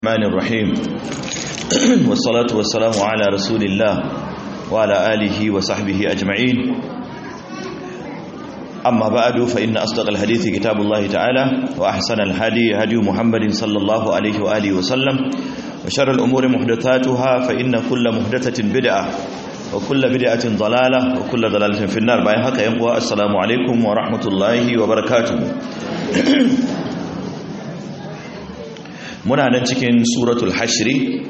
الرحمن الرحيم والصلاة والسلام على رسول الله وعلى آله وصحبه أجمعين أما بعد فإن أصدق الحديث كتاب الله تعالى وأحسن الهدي هدي محمد صلى الله عليه وآله وسلم وشر الأمور محدثاتها فإن كل محدثة بدعة وكل بدعة ضلالة وكل ضلالة في النار باين هكا ينقوى السلام عليكم ورحمة الله وبركاته muna nan cikin suratul hashri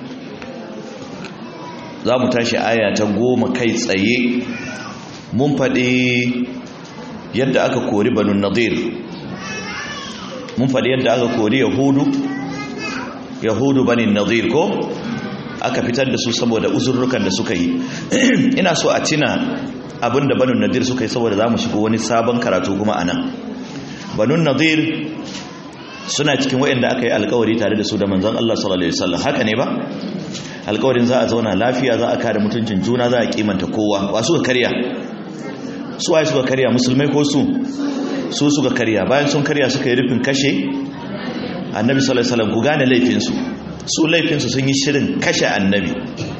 za mu tashi aya ta goma kai tsaye mun faɗi yadda aka kori banu nadir mun faɗi yadda aka kori yahudu yahudu bani nadir ko aka fitar da su saboda uzurrukan da suka yi ina so a tina abinda banu nadir suka yi saboda za mu shigo wani sabon karatu kuma a nan banu nadir suna cikin wayanda aka yi alkawari tare da su da manzon Allah sallallahu alaihi wasallam haka ne ba alkawarin za a zauna lafiya za a kare mutuncin juna za a kimanta kowa wa suka karya su waye suka karya musulmai ko su su suka karya bayan sun karya suka yi rufin kashe annabi sallallahu alaihi wasallam ku gane laifin su su laifin su sun yi shirin kashe annabi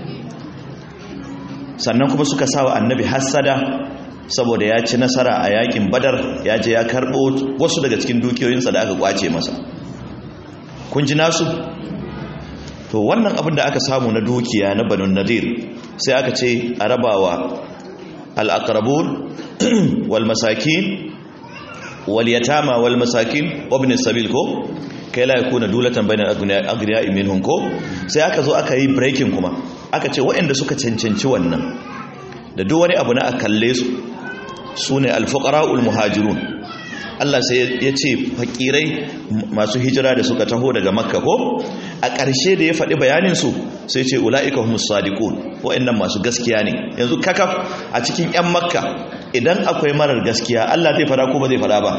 sannan kuma suka sawa annabi hassada saboda ya ci nasara a yakin badar ya je ya karbo wasu daga cikin dukiyoyinsa da aka kwace masa kun ji nasu to wannan abin da aka samu na dukiya na banun nadir sai aka ce a rabawa al-aqrabun wal masakin wal yatama wal masakin ibn sabil ko kai la yakuna dulatan bainal aghniya minhum ko sai aka zo aka yi breaking kuma aka ce waɗanda suka cancanci wannan da duk wani abu na a kalle su su ne alfuƙara'ul muhajirun Allah sai ya ce fakirai masu hijira da suka taho daga makka ko a ƙarshe da ya faɗi bayaninsu sai ce ula'ika humus sadiqun wa'annan masu gaskiya ne yanzu kakaf a cikin 'yan makka idan akwai marar gaskiya Allah zai fada ko ba zai fada ba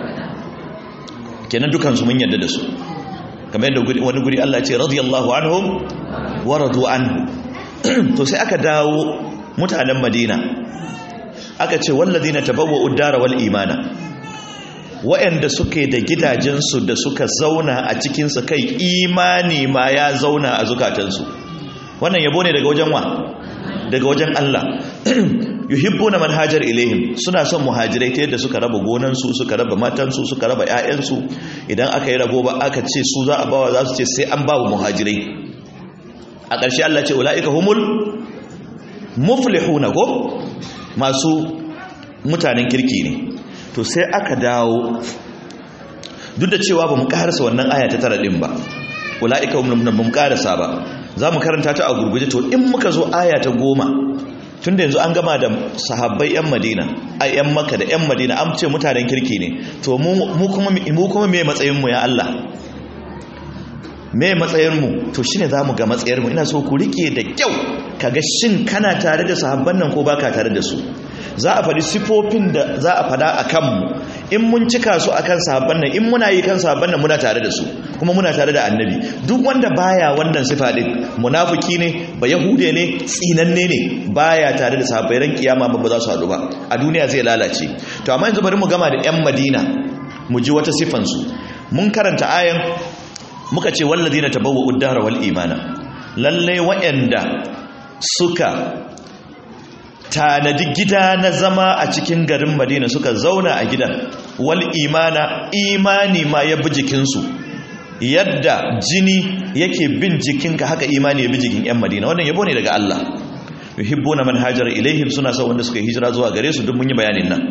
kenan dukansu mun yarda da su kamar yadda wani guri Allah ce radiyallahu anhum wa radu anhu to sai aka dawo mutanen madina aka ce wallazina tabawwa'u ad-dara wal imana wa'anda suke da gidajensu da suka zauna a cikin su kai imani ma ya zauna a zukatansu wannan yabo ne daga wajen wa daga wajen Allah yuhibbuna man hajar ilaihim suna son muhajirai ta yadda suka raba gonansu suka raba matansu suka raba ƴaƴansu idan aka yi rabo ba aka ce su za a bawa za su ce sai an bawa muhajirai a ƙarshe Allah ce ulaika humul muflihuna ko masu mutanen kirki ne to sai aka dawo duk da cewa ba mu karasa wannan aya ta tara din ba ulaika hum mun karasa ba za mu karanta ta a gurguje to in muka zo aya ta goma tun da yanzu an gama da sahabbai yan madina a yan maka da yan madina an ce mutanen kirki ne to mu kuma me matsayinmu ya Allah me matsayinmu to shine za mu ga matsayarmu ina so ku rike da kyau kaga shin kana tare da sahabban nan ko baka tare da su za a faɗi sifofin da za a faɗa a kanmu in mun cika su akan sahabban nan in muna yi kan sahabban nan muna tare da su kuma muna tare da annabi duk wanda baya wannan sifa din munafiki ne ba yahude ne tsinanne ne baya tare da sahabbai ran kiyama ba za su haɗu ba a duniya zai lalace to amma yanzu bari mu gama da yan madina mu ji wata sifan su mun karanta ayan muka ce walladina tabawwa'u ad-dara wal imana lalle wa'anda suka tanadi gida na zama a cikin garin madina suka zauna a gidan wal imana imani ma ya bi jikinsu yadda jini yake bin jikinka haka imani ya bi jikin 'yan madina wannan yabo ne daga Allah yuhibbuna man hajara ilaihim suna son wanda suka hijira zuwa gare su duk mun yi bayanin nan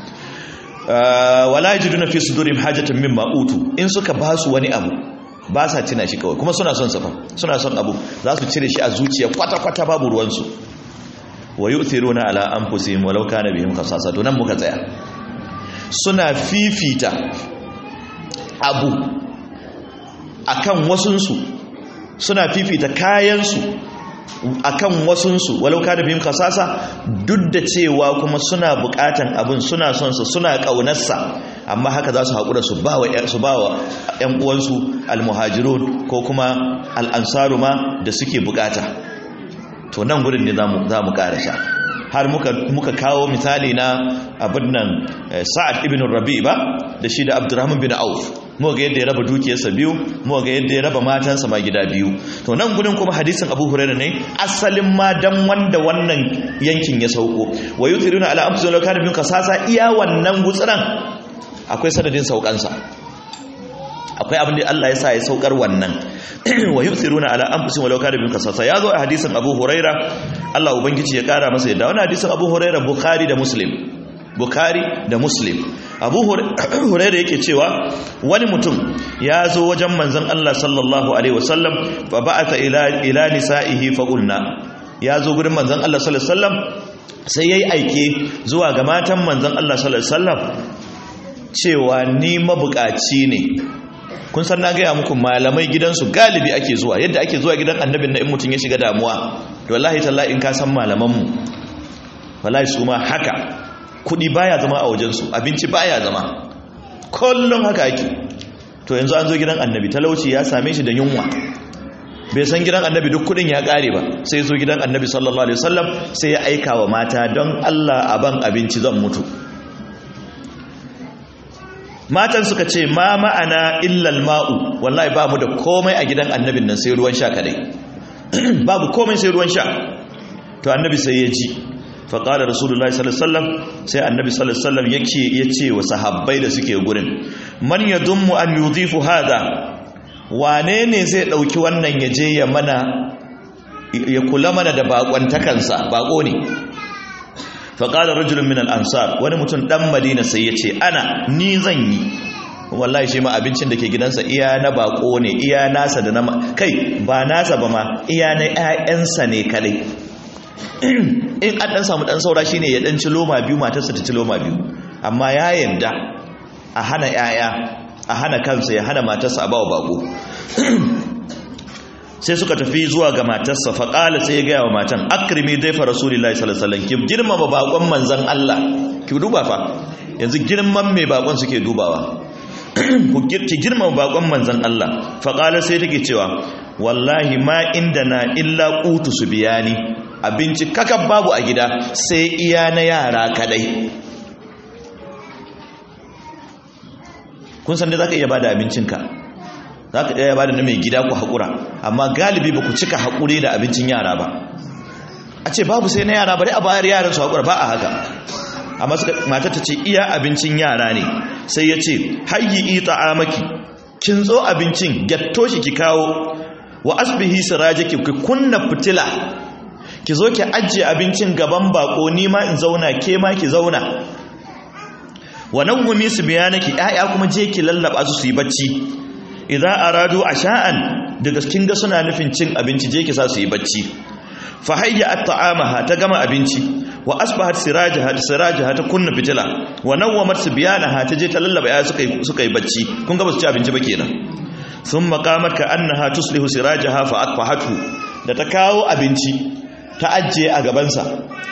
wala yajiduna fi sudurihim hajatan mimma utu in suka ba su wani abu ba sa tina shi kawai kuma suna son safa suna son abu za su cire shi a zuciya kwata-kwata babu ruwansu wa yu'thiruna ala anfusihim walau kana bihim khasasa to nan muka tsaya suna fifita abu akan wasunsu suna fifita kayansu akan wasunsu walau kana bihim khasasa duk da cewa kuma suna bukatan abin suna son sa suna kaunarsa amma haka za su haƙura su bawa su bawa ƴan uwansu almuhajirun ko kuma al'ansaru ma da suke bukata to nan gudun ne za mu karasha har muka kawo misali na abin nan sa'ad ibn rabi ba da shi da abdurrahman bin auf mu ga yadda ya raba dukiyarsa biyu mu ga yadda ya raba matansa ma gida biyu to nan gudun kuma hadisin Abu Hurairah ne asalin ma dan wanda wannan yankin ya sauko wa yuthiruna ala anfusihim law kana bihim qasasa iya wannan gutsuran akwai sanadin saukansa akwai abin da Allah ya sa ya saukar wannan wa yuthiruna ala anfusihim law kana bihim qasasa ya zo a hadisin Abu Hurairah Allah ubangiji ya kara masa yadda wannan hadisin Abu Hurairah Bukhari da Muslim Bukhari da Muslim Abu Hurairah yake cewa wani mutum ya zo wajen manzon Allah sallallahu alaihi wasallam fa ba'atha ila ila nisa'ihi fa qulna ya zo gurin manzon Allah sallallahu alaihi wasallam sai yayi aike zuwa ga matan manzon Allah sallallahu alaihi wasallam cewa ni mabukaci ne kun san na gaya muku malamai gidansu galibi ake zuwa yadda ake zuwa gidan annabin na in mutum ya shiga damuwa to wallahi tallahi in ka san malamanmu wallahi su ma haka kudi baya zama a wajensu abinci baya zama kullum haka ake to yanzu an zo gidan annabi talauci ya same shi da yunwa bai san gidan annabi duk kudin ya kare ba sai zo gidan annabi sallallahu alaihi wasallam sai ya aika wa mata don Allah a ban abinci zan mutu matan suka ce ma ma'ana illal ma'u wallahi ba mu da komai a gidan annabin nan sai ruwan sha kadai babu komai sai ruwan sha to annabi sai ya ji faƙalar rasulullah sallallahu sai annabi sallallahu yake ya ce wa sahabbai da suke gurin man ya dummu an yuzifu hada wane ne zai ɗauki wannan ya je ya mana ya kula mana da baƙwantakansa baƙo ne faƙalar rajulun min al'ansar wani mutum ɗan madina sai ya ce ana ni zan yi wallahi shi ma abincin da ke gidansa iya na baƙo ne iya nasa da na kai ba nasa ba ma iya na 'ya'yansa ne kadai in an dan samu dan saura shine ya dan ci loma biyu matarsa ta ci loma biyu amma ya yarda a hana yaya a hana kansa ya hana matarsa a bawa bako sai suka tafi zuwa ga matarsa fa qala sai ya ga wa matan akrimi daifa rasulullahi sallallahu alaihi wasallam ki girmama bakon manzon Allah ki duba fa yanzu girman mai bakon suke dubawa ki girmama bakon manzon Allah fa qala sai take cewa wallahi ma indana illa qutu subiyani abinci kakan babu a gida sai iya na yara kadai kun san da za ka iya bada abincinka za ka iya bada na mai gida ku haƙura amma galibi ba ku cika haƙuri da abincin yara ba a ce babu sai na yara bari a bayar yaran su haƙura ba a haka amma mata ta ce iya abincin yara ne sai ya ce hayyi ita amaki kin zo abincin gyatto shi ki kawo wa asbihi sirajiki ki kunna fitila ki zo ki ajiye abincin gaban bako ni ma in zauna ke ma ki zauna wannan gumi su biya naki ƴaƴa kuma je ki lallaba su su yi bacci idza aradu asha'an daga kin ga suna nufin cin abinci je ki sa su yi bacci fa hayya at'amaha ta gama abinci wa asbahat sirajaha sirajaha ta kunna fitila wa nawwamat sibyanaha ta je ta lallaba ƴaƴa suka yi suka yi bacci kun ga ba su ci abinci ba kenan thumma qamat ka annaha tuslihu sirajaha fa atfahathu da ta kawo abinci ta ajiye a gabansa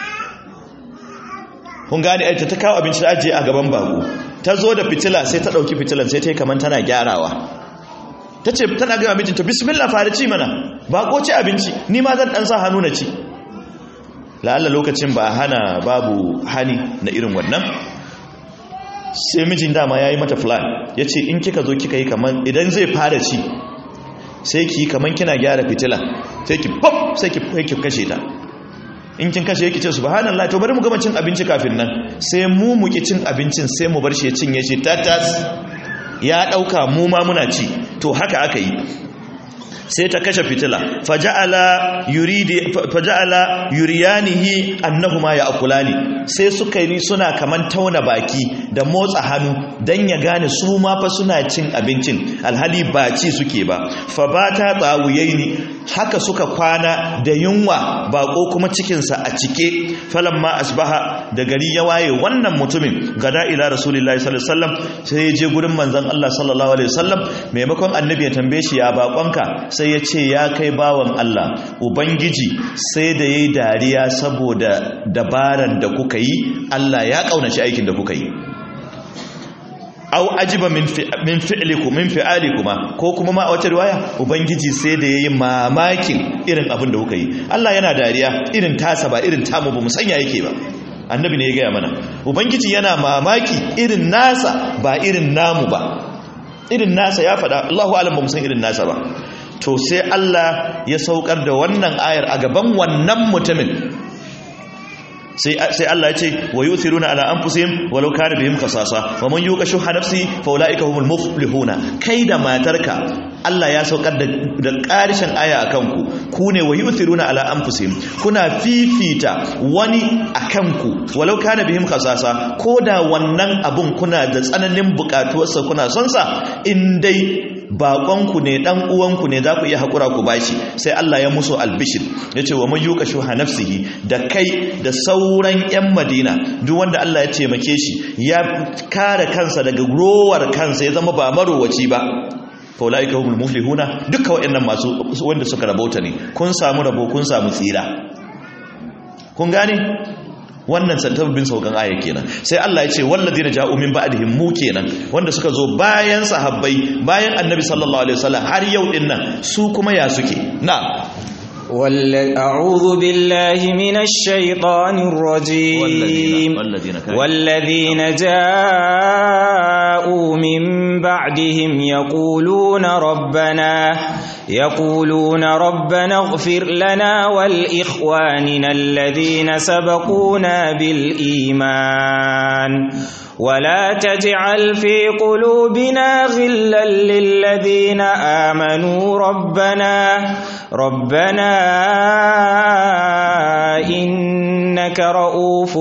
kun gane aita ta kawo abinci ta ajiye a gaban bako ta zo da fitila sai ta ɗauki fitilan sai ta yi kamar tana gyarawa ta ce tana gaba mijinta bismillah fara ci mana bako ci abinci ni ma zan ɗan sa hannu na ci la'alla lokacin ba hana babu hani na irin wannan sai mijin dama ya yi mata plan ya ce in kika zo kika yi kamar idan zai fara ci sai ki kamar kina gyara fitila sai ki pop sai ki kashe ta in kin kashe yake ce subhanallah to bari mu gama cin abinci kafin nan sai mu mu ki cin abincin sai mu bar shi ya cinye shi tatas ya dauka mu ma muna ci to haka aka yi sai ta kashe fitila faja'ala yuridi faja'ala yuriyanihi annahuma ya'kulani sai suka yi suna kaman tauna baki da motsa hannu dan ya gane su ma fa suna cin abincin alhali ba ci suke ba fa bata tsawuyaini haka suka kwana da yunwa bako kuma cikinsa a cike falamma asbaha da gari ya waye wannan mutumin gada ila rasulullahi sallallahu alaihi wasallam sai ya je gurin manzon Allah sallallahu alaihi wasallam maimakon annabi ya tambaye shi ya bakonka sai ya ce ya kai bawan Allah ubangiji sai da yayi dariya saboda dabaran da kuka yi Allah ya kaunaci aikin da kuka yi au ajiba min fi'likum min fi'alikuma ko kuma ma a wata riwaya ubangiji sai da yayi mamakin irin abin da kuka yi Allah yana dariya irin tasa ba irin tamu ba mu sanya yake ba annabi ne ya gaya mana ubangiji yana mamaki irin nasa ba irin namu ba irin nasa ya faɗa Allahu alam ba mu san irin nasa ba to sai Allah ya saukar da wannan ayar a gaban wannan mutumin sai Allah ya ce wa yuthiruna ala anfusihim walau kana bihim khasasa wa man yuqa shuha nafsi fa ulaika humul muflihuna kai da matarka Allah ya saukar da ƙarishin aya akan ku ku ne wa yuthiruna ala anfusihim kuna fifita wani akan ku walau kana bihim khasasa da wannan abun kuna da tsananin bukatuwarsa kuna son sa in dai baƙonku ne ɗan uwanku ne za ku iya haƙura ku bashi sai Allah ya musu albishir ya ce wa man yuka shuha nafsihi da kai da sauran 'yan madina duk wanda Allah ya taimake shi ya kare kansa daga rowar kansa ya zama ba marowaci ba faulaika humul muflihuna duka waɗannan masu wanda suka rabauta ne kun samu rabo kun samu tsira kun gane wannan santabbin saukan aya kenan sai Allah ya ce walladina ja'u min ba'dihim mu kenan wanda suka zo bayan sahabbai bayan annabi sallallahu alaihi wasallam har yau din nan su kuma ya suke na أعوذ بالله من الشيطان الرجيم والذين جاءوا من بعدهم يقولون ربنا يقولون ربنا اغفر لنا ولإخواننا الذين سبقونا بالإيمان ولا تجعل في قلوبنا غلا للذين آمنوا ربنا ربنا إنك رؤوف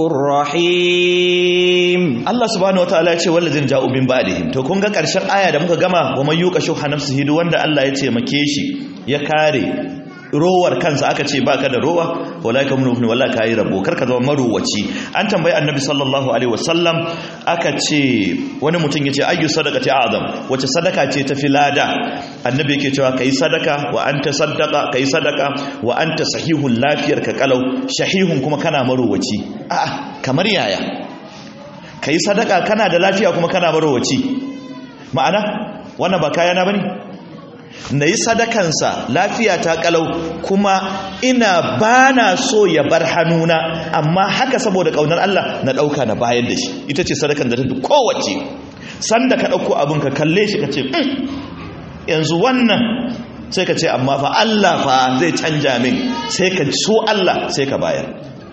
رحيم Allah subhanahu wataala ya ce wallazin ja'u min ba'dihim to kun ga karshen aya da muka gama wa man yuqa shuha nafsihi duk wanda Allah ya ce make shi ya kare rowar kansa aka ce baka da rowa walaika mun ibn wallahi kai rabo karka zama marowaci an tambayi annabi sallallahu alaihi wasallam aka ce wani mutum yace ayyu sadaqati a'zam wace sadaka ce tafi lada annabi yake cewa kai sadaka wa anta saddaqa kai sadaka wa anta sahihul lafiyar ka kalau shahihun kuma kana marowaci a'a kamar yaya kai sadaka kana da lafiya kuma kana marowaci ma'ana wannan ba kayana bane na yi sadakansa lafiya ta kalau kuma ina ba na so ya bar hannuna amma haka saboda ƙaunar Allah na ɗauka na bayar da shi ita ce sadakan da ta fi kowace sanda ka ɗauko abin ka kalle shi ka ce yanzu wannan sai ka ce amma fa Allah fa zai canja min sai ka so Allah sai ka bayar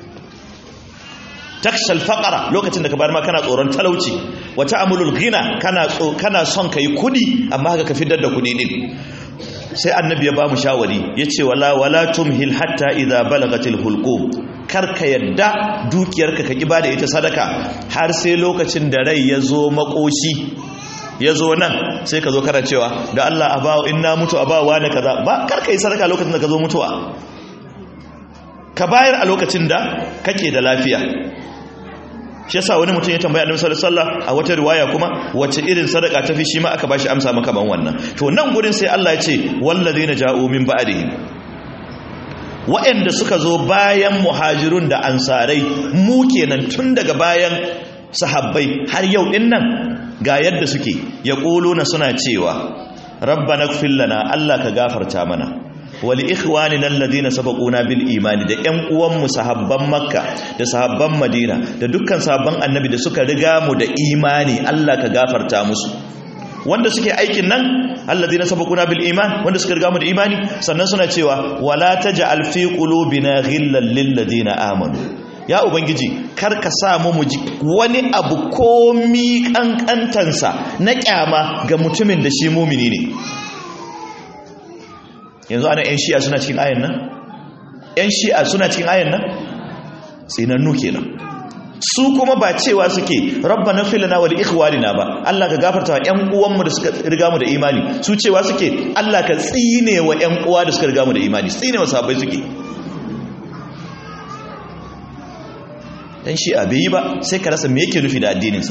takshal faqara lokacin da ka bayar ma kana tsoron talauci wata amulul ghina kana kana son kai kudi amma haka ka fitar da kudi din sai annabi ya ba mu shawari yace wala wala tumhil hatta idza balagatil hulqum karka yadda dukiyarka ka kiba da ita sadaka har sai lokacin da rai ya zo makoshi ya zo nan sai ka zo kana cewa da Allah a bawa in na mutu a bawa ne kaza ba karka yi sadaka lokacin da ka zo mutuwa ka bayar a lokacin da kake da lafiya shi yasa wani mutum ya tambaya annabi sallallahu alaihi wasallam a wata riwaya kuma wace irin sadaka tafi shi ma aka bashi amsa maka ban wannan to nan gurin sai Allah ya ce wallazina ja'u min ba'dihim wa'anda suka zo bayan muhajirun da ansarai mu kenan tun daga bayan sahabbai har yau din nan ga yadda suke yaquluna suna cewa rabbana ighfir lana Allah ka gafarta mana wali ikhwanina alladhina sabaquna bil imani da ƴan uwanmu sahabban makka da sahabban madina da dukkan sahabban annabi da suka riga mu da imani Allah ka gafarta musu wanda suke aikin nan alladhina sabaquna bil iman wanda suka riga mu da imani sannan suna cewa wala taj'al fi qulubina ghillan lil ladina amanu ya ubangiji kar ka sa mu ji wani abu komi kankantansa na kyama ga mutumin da shi mumini ne yanzu ana 'yan shi'a suna cikin ayan nan 'yan shi'a suna cikin ayan nan tsinannu kenan su kuma ba cewa suke rabba na filina wa da ikhwanina ba Allah ka gafarta wa 'yan uwanmu da suka riga mu da imani su cewa suke Allah ka tsine wa 'yan uwa da suka riga mu da imani tsine wa sahabbai suke dan shi'a bai yi ba sai ka rasa me yake nufi da addininsa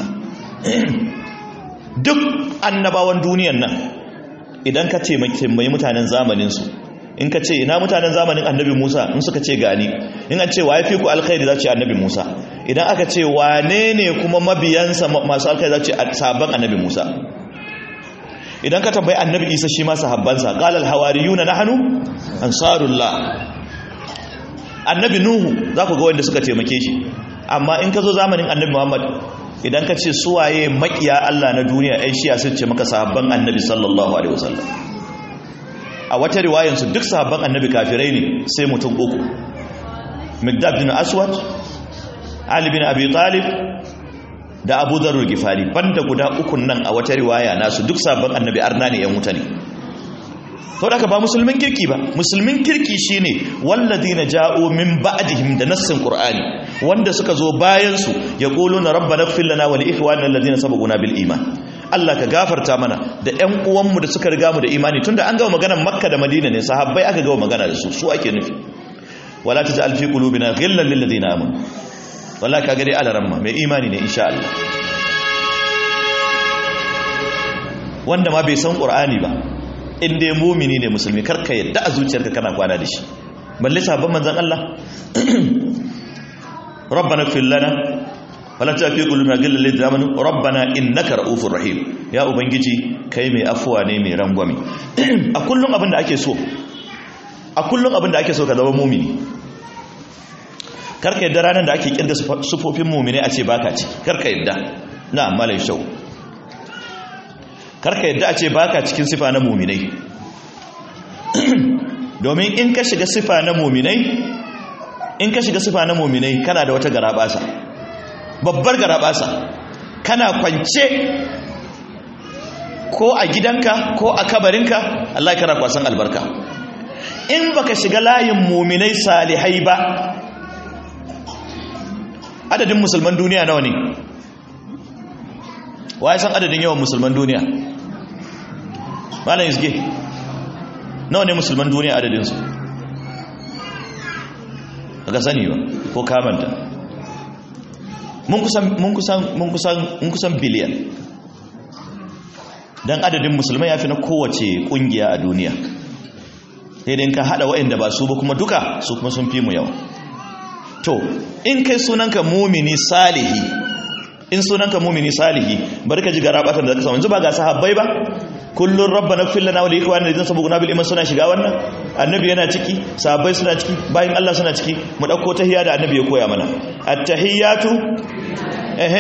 duk annabawan duniyan nan idan ka ce mai mutanen zamaninsu in ka ce ina mutanen zamanin annabi musa in suka ce gani in an ce wa ya fi ku alkhairi za ce annabi musa idan aka ce wane ne kuma mabiyansa masu alkhairi za ce sabon annabi musa idan ka tambayi annabi isa shi ma sahabbansa qalal hawariyuna nahnu ansarullah annabi nuhu za ku ga wanda suka taimake shi amma in ka zo zamanin annabi muhammad idan ka ce suwaye makiya Allah na duniya ai shiya sun ce maka sahabban annabi sallallahu alaihi wasallam a wata riwayansu duk sahabban annabi kafirai ne sai mutum uku Migdad bin Aswad Ali bin Abi Talib da Abu Dharr Gifari banda guda ukun nan a wata riwaya nasu duk sahabban annabi arna ne yan wuta ne to da ba musulmin kirki ba musulmin kirki shine walladina ja'u min ba'dihim da nassin qur'ani wanda suka zo bayan su yaquluna rabbana ighfir lana wa li ikhwanina alladhina sabaquna bil iman Allah ka gafarta mana da ƴan uwanmu da suka riga mu da imani tunda an gama maganar Makka da Madina ne sahabbai aka gama magana da su su ake nufi wala taj'al fi qulubina ghillan lil ladina amanu wallahi kaga dai alaramma mai imani ne insha Allah wanda ma bai san qur'ani ba in dai mumini ne musulmi karka yadda a zuciyarka kana kwana da shi balle sabon manzon Allah rabbana ighfir lana wala tafi qulubina ghillan lil ladina amanu rabbana innaka ra'ufur rahim ya ubangiji kai mai afuwa ne mai rangwame a kullum abin da ake so a kullum abin da ake so ka zama mumini karka yadda ranar da ake kirga sufofin mumini a ce baka ciki karka yadda na malai shau karka yadda a ce baka cikin sifa na muminai domin in ka shiga sifa na muminai in ka shiga sifa na muminai kana da wata garabasa babbar garabasa kana kwance ko a gidanka ko a kabarinka Allah kana kwasan albarka in baka shiga layin muminai salihai ba adadin musulman duniya nawa ne waye san adadin yawan musulman duniya malam isge nawa ne musulman duniya adadinsu daga sani ba ko kamanta mun kusan mun kusan mun kusan mun kusan biliyan dan adadin musulmai yafi na kowace kungiya a duniya sai dai ka hada waɗanda ba su ba kuma duka su kuma sun fi mu yawa to in kai sunanka mumini salihi in sunanka mumini salihi bari ka ji gara batar da zaka samu yanzu ba ga sahabbai ba kullun rabbana ighfir lana wa li ikhwanina alladhina sabaquna bil iman suna shiga wannan annabi yana ciki sahabbai suna ciki bayin Allah suna ciki mu dauko tahiyya da annabi ya koya mana at-tahiyatu eh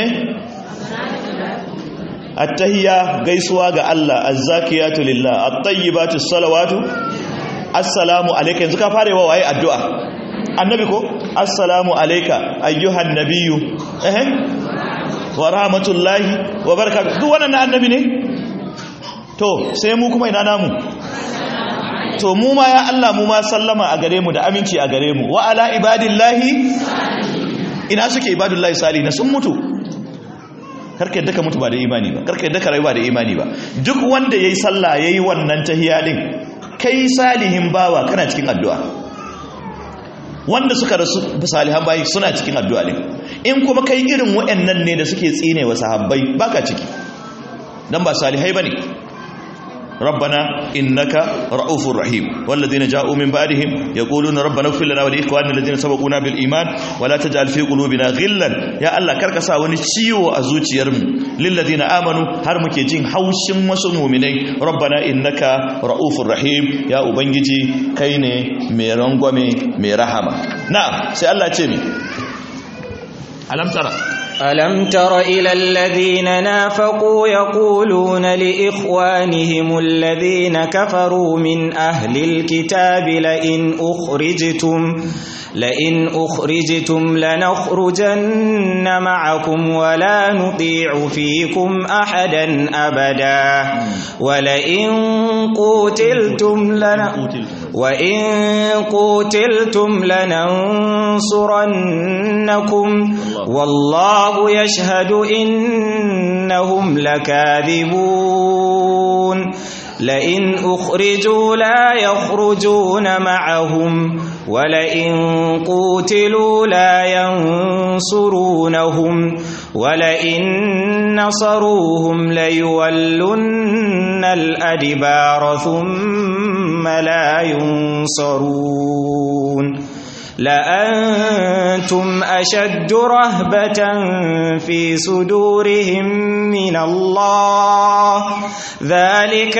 at-tahiyya gaisuwa ga Allah az-zakiyatu lillah at-tayyibatu salawatu assalamu alayka yanzu ka fara yawa waye addu'a annabi ko assalamu alayka ayyuhan nabiyyu eh wa rahmatullahi wa barakatuh duk wannan annabi ne to sai mu kuma ina namu to mu ma ya Allah mu ma sallama a gare mu da aminci a gare mu wa ala ibadillahi ina suke ibadullahi salihina sun mutu karka yadda ka mutu ba da imani ba karka yadda ka rayu ba da imani ba duk wanda yayi sallah yayi wannan tahiyya din kai salihin bawa kana cikin addu'a wanda suka rasu salihan bayi suna cikin addu'a din in kuma kai irin waɗannan ne da suke tsine wa sahabbai baka ciki dan ba salihai bane ربنا إنك رؤوف رحيم والذين جاءوا من بعدهم يقولون ربنا اغفر لنا ولإخواننا الذين سبقونا بالإيمان ولا تجعل في قلوبنا غلا يا الله كركسا wani ciwo a zuciyarmu lilladina amanu har muke jin haushin wasu mu'minai rabbana innaka raufur rahim ya ubangiji kai ne mai rangwame mai rahama na'am sai Allah ce mi alam tara ألم تر إلى الذين نافقوا يقولون لإخوانهم الذين كفروا من أهل الكتاب لئن أخرجتم لئن أخرجتم لنخرجن معكم ولا نطيع فيكم أحدا أبدا ولئن قتلتم لنا وإن قتلتم لننصرنكم والله يشهد إنهم لكاذبون لئن أخرجوا لا يخرجون معهم ولئن قوتلوا لا ينصرونهم ولئن نصروهم ليولن الأدبار ثم لا ينصرون لأنتم أشد رهبة في صدورهم من الله ذلك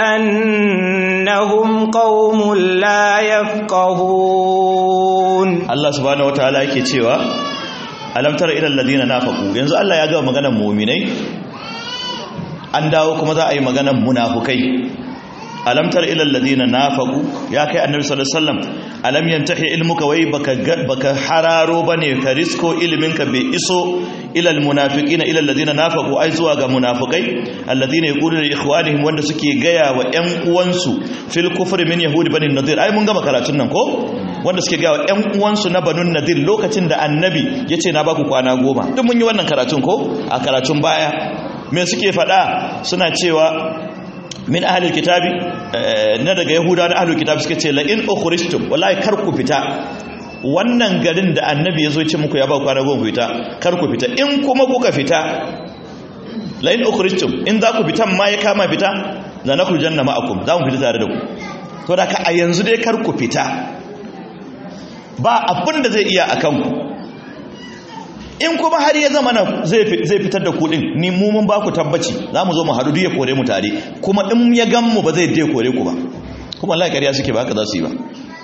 بأنهم قوم لا يفقهون Allah subhanahu wataala yake cewa alam tara ila alladhina nafaqu yanzu Allah ya ga maganar mu'minai an dawo kuma za a yi maganar munafukai alam tara ila alladhina nafaqu ya kai annabi sallallahu alaihi wasallam alam yantahi ilmuka wai baka baka hararo bane ka risko ilminka bai iso ila almunafiqina ila alladhina nafaqu ai zuwa ga munafikai alladhina yaquluna li ikhwanihim wanda suke gaya wa ƴan uwansu fil kufri min yahudi bani nadir ai mun gama karatun nan ko wanda suke gaya wa ƴan uwansu na banun nadir lokacin da annabi yace na baku kwana goma duk mun yi wannan karatun ko a karatun baya me suke faɗa suna cewa min ahlul kitabi na daga yahudawa na ahlul kitabi suka ce la in ukhrijtum wallahi kar ku fita wannan garin da annabi ya zo ce muku ya ba kwana goma fita kar ku fita in kuma kuka fita la in ukhrijtum in za ku fitan ma ya kama fita la nakhrujanna ma'akum za mu fita tare da ku to da ka a yanzu dai kar ku fita ba abin da zai iya akan ku in kuma har ya zama zai fitar da kudin ni mu mun ba ku tabbaci za mu zo mu haɗu ya kore mu tare kuma in ya gan mu ba zai dai kore ku ba kuma Allah ƙarya suke ba haka za su yi ba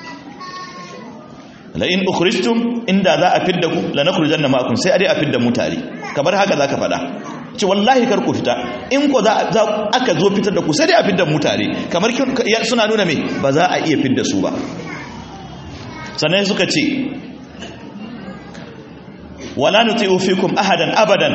la in ukhrijtum inda za a fidda ku la nakhrujanna ma'akum sai a dai a fidda mu tare kamar haka zaka faɗa ce wallahi kar ku fita in ko za aka zo fitar da ku sai dai a fidda mu tare kamar suna nuna me ba za a iya fidda su ba sannan suka ce wala nuti'u fikum ahadan abadan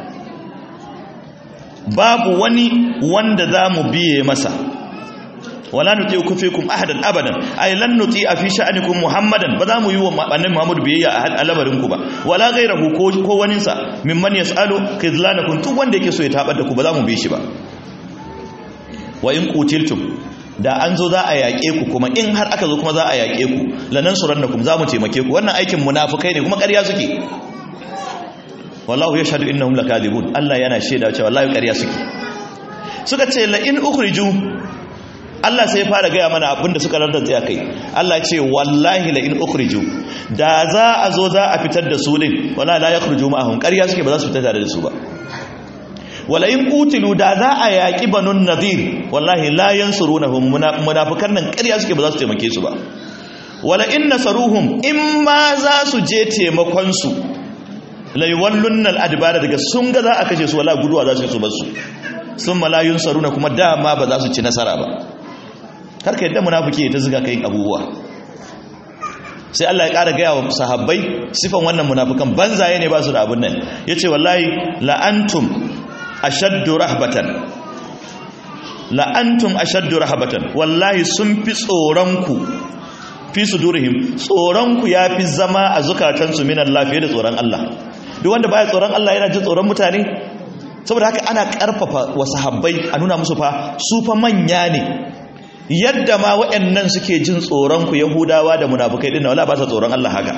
babu wani wanda zamu biye masa wala nuti'u fikum ahadan abadan ay lan nuti'a fi sha'anikum muhammadan ba zamu yi wa annabi muhammad biyayya a al'amarin ku ba wala ghayrahu ko ko wani sa mimman yasalu khizlanakum duk wanda yake so ya tabar da ku ba zamu bi shi ba wa in qutiltum da an zo za a yaƙe ku kuma in har aka zo kuma za a yaƙe ku lanan surannakum za mu taimake ku wannan aikin munafukai ne kuma ƙarya suke wallahu yashhadu innahum lakadibun Allah yana shaida cewa wallahi ƙarya suke suka ce la in ukhriju Allah sai fara gaya mana abinda suka rarrace kai Allah ce wallahi la in ukhriju da za a zo za a fitar da su din wallahi la yakhruju ma'ahum ƙarya suke ba za su fita tare da su ba wala in qutilu da za a yaki banun nadir wallahi la yansurunahum munafikan nan ƙarya suke ba za su taimake su ba wala in nasaruhum in ma za su je taimakon su laiwallun al'adibara daga sun ga za a kashe su wala guduwa za su yi su basu sun malayun saruna kuma dama ba za su ci nasara ba karka yadda munafiki ta ziga kai abubuwa sai Allah ya ƙara gaya wa sahabbai sifan wannan munafukan banzaye ne ba su da abun nan ya ce wallahi la'antum ashaddu rahbatan la'antum ashaddu rahbatan wallahi sun fi tsoronku fi sudurihim tsoronku ya fi zama a zukatansu min Allah fiye da tsoron Allah duk wanda baya tsoron Allah yana jin tsoron mutane saboda haka ana karfafa wa sahabbai a nuna musu fa su fa manya ne yadda ma waɗannan suke jin tsoron ku yahudawa da munafukai din wala ba sa tsoron Allah haka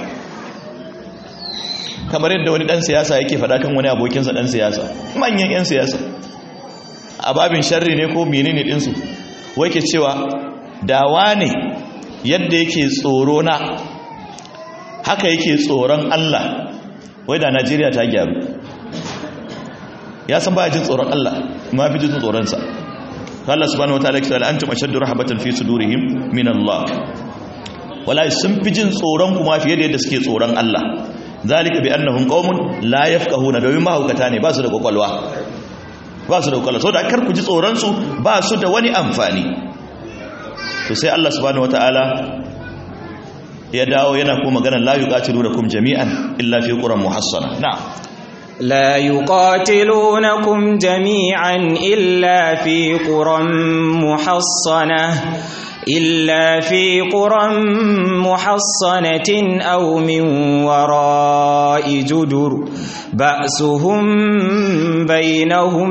kamar yadda wani dan siyasa yake faɗa kan wani abokinsa dan siyasa manyan yan siyasa a babin sharri ne ko menene din su wai ke cewa dawa ne yadda yake tsoro na haka yake tsoron Allah wai da Najeriya ta gyaru ya san baya jin tsoron Allah ma fi jin tsoronsa Allah subhanahu wataala ya ce antum ashaddu rahabatan fi sudurihim min Allah wallahi sun fi jin tsoron kuma fiye da yadda suke tsoron Allah zalika bi annahum qaumun la yafqahuna domin mahaukata ne ba su da kwakwalwa ba su da kwakwalwa saboda kar ku ji tsoron su ba su da wani amfani to sai Allah subhanahu wataala ya dawo yana kuma magana la yuqatilunakum jami'an illa fi quran muhassana na'am لا يقاتلونكم جميعا إلا في قرى محصنة إلا في قرى محصنة أو من وراء جدر بأسهم بينهم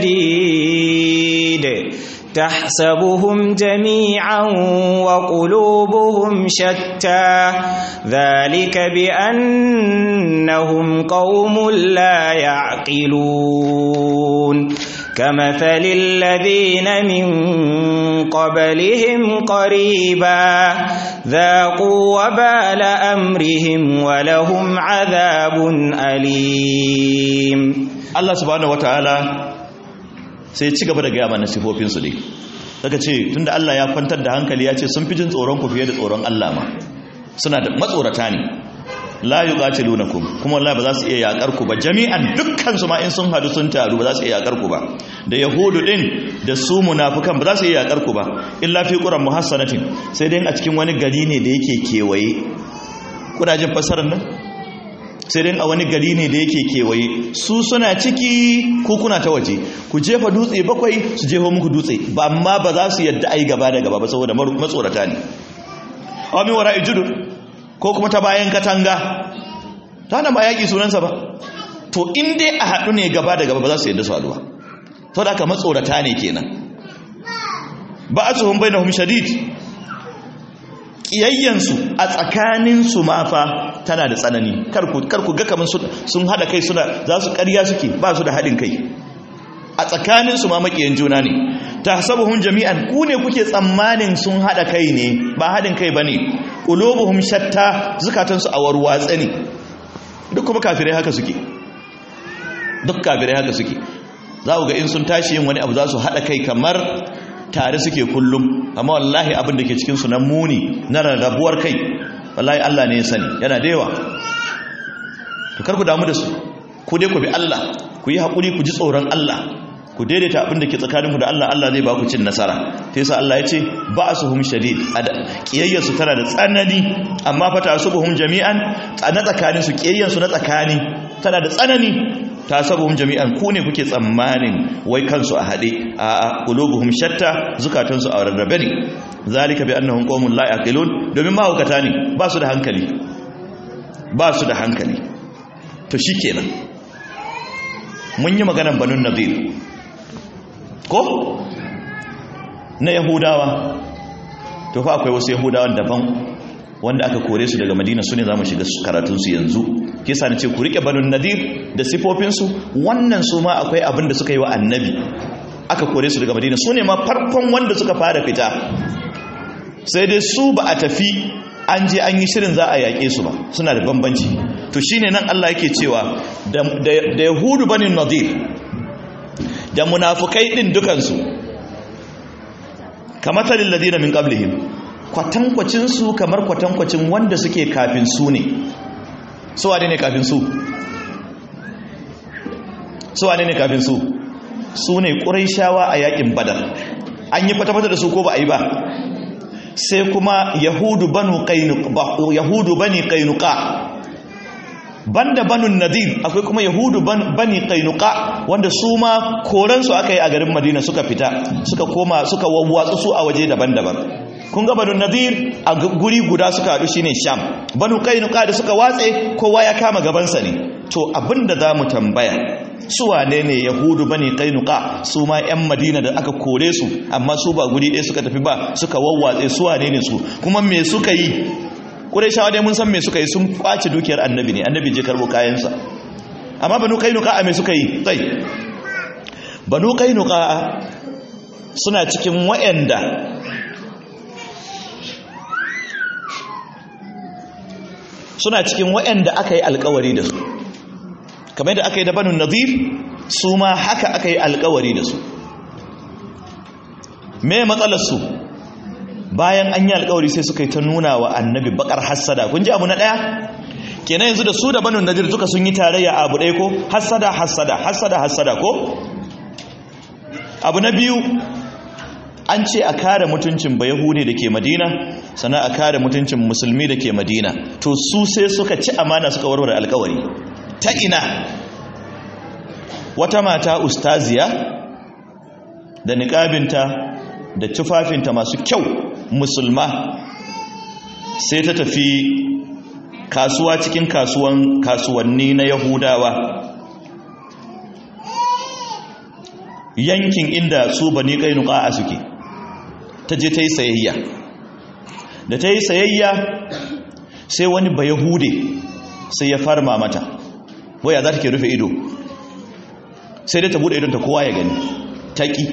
شديد تحسبهم جميعا وقلوبهم شتى ذلك بأنهم قوم لا يعقلون كمثل الذين من قبلهم قريبا ذاقوا وبال أمرهم ولهم عذاب أليم الله سبحانه وتعالى sai ci gaba da gaya mana sifofinsu ne daga ce tunda Allah ya kwantar da hankali ya ce sun fi jin tsoron ku fiye da tsoron Allah ma suna da matsorata ne la yuqatilunakum kuma wallahi ba za su iya yakar ku ba jami'an dukkan su ma in sun hadu sun taru ba za su iya yakar ku ba da yahudu din da su munafikan ba za su iya yakar ku ba illa fi quran muhassanatin sai dai a cikin wani gari ne da yake kewaye kuna jin fasarar nan sai dai a wani gari ne da yake kewaye su suna ciki ko kuna ta waje ku jefa dutse bakwai su jefa muku dutse ba amma ba za su yadda ai gaba da gaba ba saboda matsorata ne amin wara ijudu ko kuma ta bayan katanga ta nan ba yaƙi sunansa ba to in dai a haɗu ne gaba da gaba ba za su yadda su haɗu ba to da aka matsorata ne kenan ba a tsohon bai na hum shadid ƙiyayyansu a tsakaninsu ma fa tana da tsanani karku ga kamar sun haɗa kai suna za su ƙarya suke ba su da haɗin kai a tsakaninsu ma maƙiyan juna ne ta sabuhun jami'an ku ne kuke tsammanin sun haɗa kai ne ba haɗin kai ba ne ƙulobuhun shatta zukatansu a warwatse ne duk kuma kafirai haka suke duk kafirai haka suke za ku ga in sun tashi yin wani abu za su haɗa kai kamar tare suke kullum amma wallahi abin da ke cikinsu na muni na rarrabuwar kai wallahi Allah ne ya sani yana da yawa to kar ku damu da su ku dai ku bi Allah ku yi haƙuri ku ji tsoron Allah ku daidaita abin da ke tsakaninku da Allah Allah zai ba ku cin nasara ta yasa Allah ya ce ba su hum shadid kiyayyarsu tana da tsanani amma fa ta subuhum jami'an na tsakanin su kiyayyarsu na tsakani tana da tsanani ta sabuhum jami'an ku ne kuke tsammanin wai kansu a haɗe a qulubuhum shatta zukatansu a rarrabe ne zalika bi annahum qaumun la yaqilun domin mahaukata ne ba su da hankali ba su da hankali to shikenan mun yi maganar banun nadir ko na yahudawa to fa akwai wasu yahudawan daban wanda aka kore su daga madina su ne za mu shiga karatunsu yanzu kisa na ce ku rike banun nadir da sifofinsu wannan su ma akwai abin da suka yi wa annabi aka kore su daga madina su ne ma farkon wanda suka fara fita sai dai su ba a tafi an je an yi shirin za a yaƙe su ba suna da bambanci to shine nan Allah yake cewa da yahudu banin nadir da munafukai din dukansu kamatalin ladina min qablihim kwatankwacin su kamar kwatankwacin wanda suke kafin su ne su wane ne kafin su su wane ne kafin su su ne ƙuraishawa a yakin badar an yi fata-fata da su ko ba a yi ba sai kuma yahudu banu yahudu bani kainuka banda banun nadir akwai kuma yahudu bani kainuka wanda su ma koransu aka yi a garin madina suka fita suka koma suka wawwatsu su a waje daban-daban kun ga banu nadir a guri guda suka haɗu shine sham banu kainuka da suka watse kowa ya kama gabansa ne to abinda za mu tambaya su wane ne yahudu bane kainuka su ma yan madina da aka kore su amma su ba guri ɗaya suka tafi ba suka wawwatse su wane ne su kuma me suka yi ƙurayshawa dai mun san me suka yi sun kwace dukiyar annabi ne annabi je karbo kayansa amma banu kainuka a me suka yi sai banu kainuka suna cikin wa'anda suna cikin wa'anda aka yi alkawari da su kamar da aka yi da banu nazir su ma haka aka yi alkawari da su me matsalarsu bayan an yi alkawari sai suka yi ta nuna wa annabi bakar hassada kun ji abu na ɗaya kenan yanzu da su da banu nazir duka sun yi tarayya abu ɗaya ko hassada hassada hassada hassada ko abu na biyu an ce a kare mutuncin bayahudi da ke madina sana a kare mutuncin musulmi da ke madina to su sai suka ci amana suka warware alkawari ta ina wata mata ustaziya da niƙabinta da tufafinta masu kyau musulma sai ta tafi kasuwa cikin kasuwan kasuwanni na yahudawa yankin inda su bani kainuka a suke ta je ta yi sayayya da ta yi sayayya sai wani ba yahude sai ya farma mata waya za ta ke rufe ido sai dai ta bude idonta kowa ya gani taƙi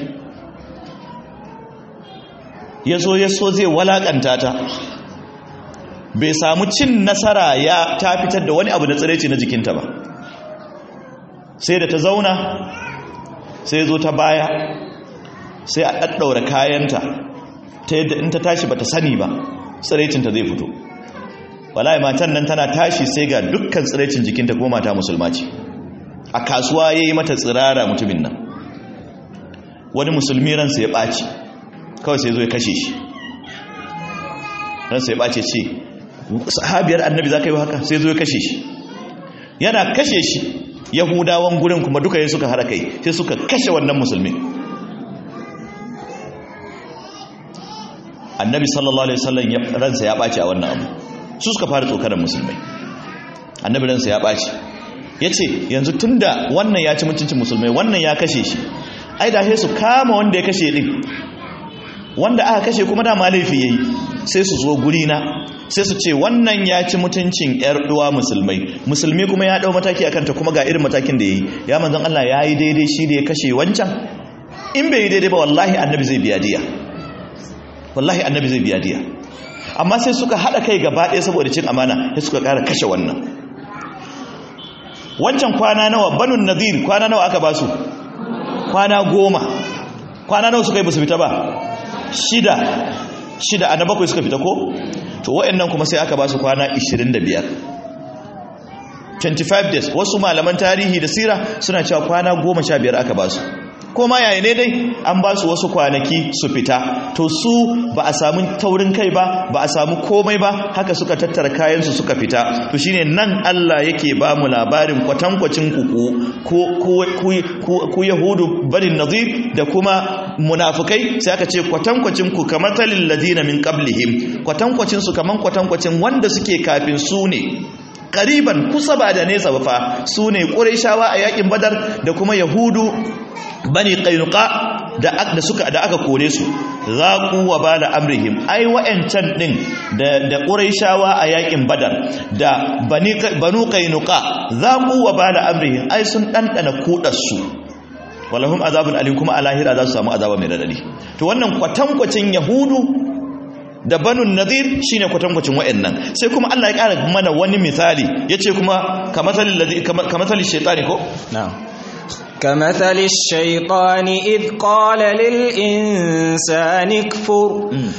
ya zo ya so zai walakanta ta bai samu cin nasara ya ta fitar da wani abu da tsiraici na jikinta ba sai da ta zauna sai zo ta baya sai a ɗaɗɗaura kayanta ta yadda in ta tashi ba ta sani ba tsiraicinta zai fito wallahi matan nan tana tashi sai ga dukkan tsiraicin jikinta kuma mata musulma ce a kasuwa yayi mata tsirara mutumin nan wani musulmi ransa ya ɓaci kawai sai zo ya kashe shi ransa ya ɓace ce sahabiyar annabi za ka yi haka sai zo ya kashe shi yana kashe shi yahudawan gurin kuma duka yin suka hada kai sai suka kashe wannan musulmi annabi sallallahu alaihi wasallam ransa ya ɓace a wannan abu su suka fara tsokanar musulmai annabi ransa ya ɓace ya ce yanzu tun da wannan ya ci mutuncin musulmai wannan ya kashe shi ai da su kama wanda ya kashe din wanda aka kashe kuma dama laifi yayi sai su zo guri na sai su ce wannan ya ci mutuncin yar uwa musulmai musulmi kuma ya dau mataki akan ta kuma ga irin matakin da yayi ya manzon Allah yayi daidai shi da ya kashe wancan in bai yi daidai ba wallahi annabi zai biya diya wallahi annabi zai biya diya amma sai suka hada kai gaba ɗaya saboda cin amana sai suka ƙara kashe wannan wancan kwana nawa banun nadir kwana nawa aka basu kwana goma kwana nawa suka yi basu fita ba shida shida a na bakwai suka fita ko to wa'annan kuma sai aka ba su kwana 25 25 days wasu malaman tarihi da sira suna cewa kwana 15 aka ba su ko ma yayi ne dai an ba su wasu kwanaki su fita to su ba a samu taurin kai ba ba a samu komai ba haka suka tattara kayansu suka fita to shine nan Allah yake ba mu labarin kwatankwacin ku ko ku yahudu barin nazir da kuma munafukai sai aka ce kwatankwacin ku kamar talil ladina min qablihim kwatankwacin su kaman kwatankwacin wanda suke kafin su ne kariban kusa ba da nesa ba fa su ne ƙurayshawa a yakin badar da kuma yahudu bani qainuqa da da suka da aka kore su zaqu wa bala amrihim ai wa'ancan din da da quraishawa a yakin badar da bani banu qainuqa zaqu wa bala amrihim ai sun dandana kudar su walahum azabun alim kuma a lahira za su samu azaba mai radadi to wannan kwatankwacin yahudu da banun nadir shine kwatankwacin wa'annan sai kuma Allah ya kara mana wani misali yace kuma kamathali ladhi kamathali shaytani ko na'am كمثل الشيطان إذ قال للإنسان اكفر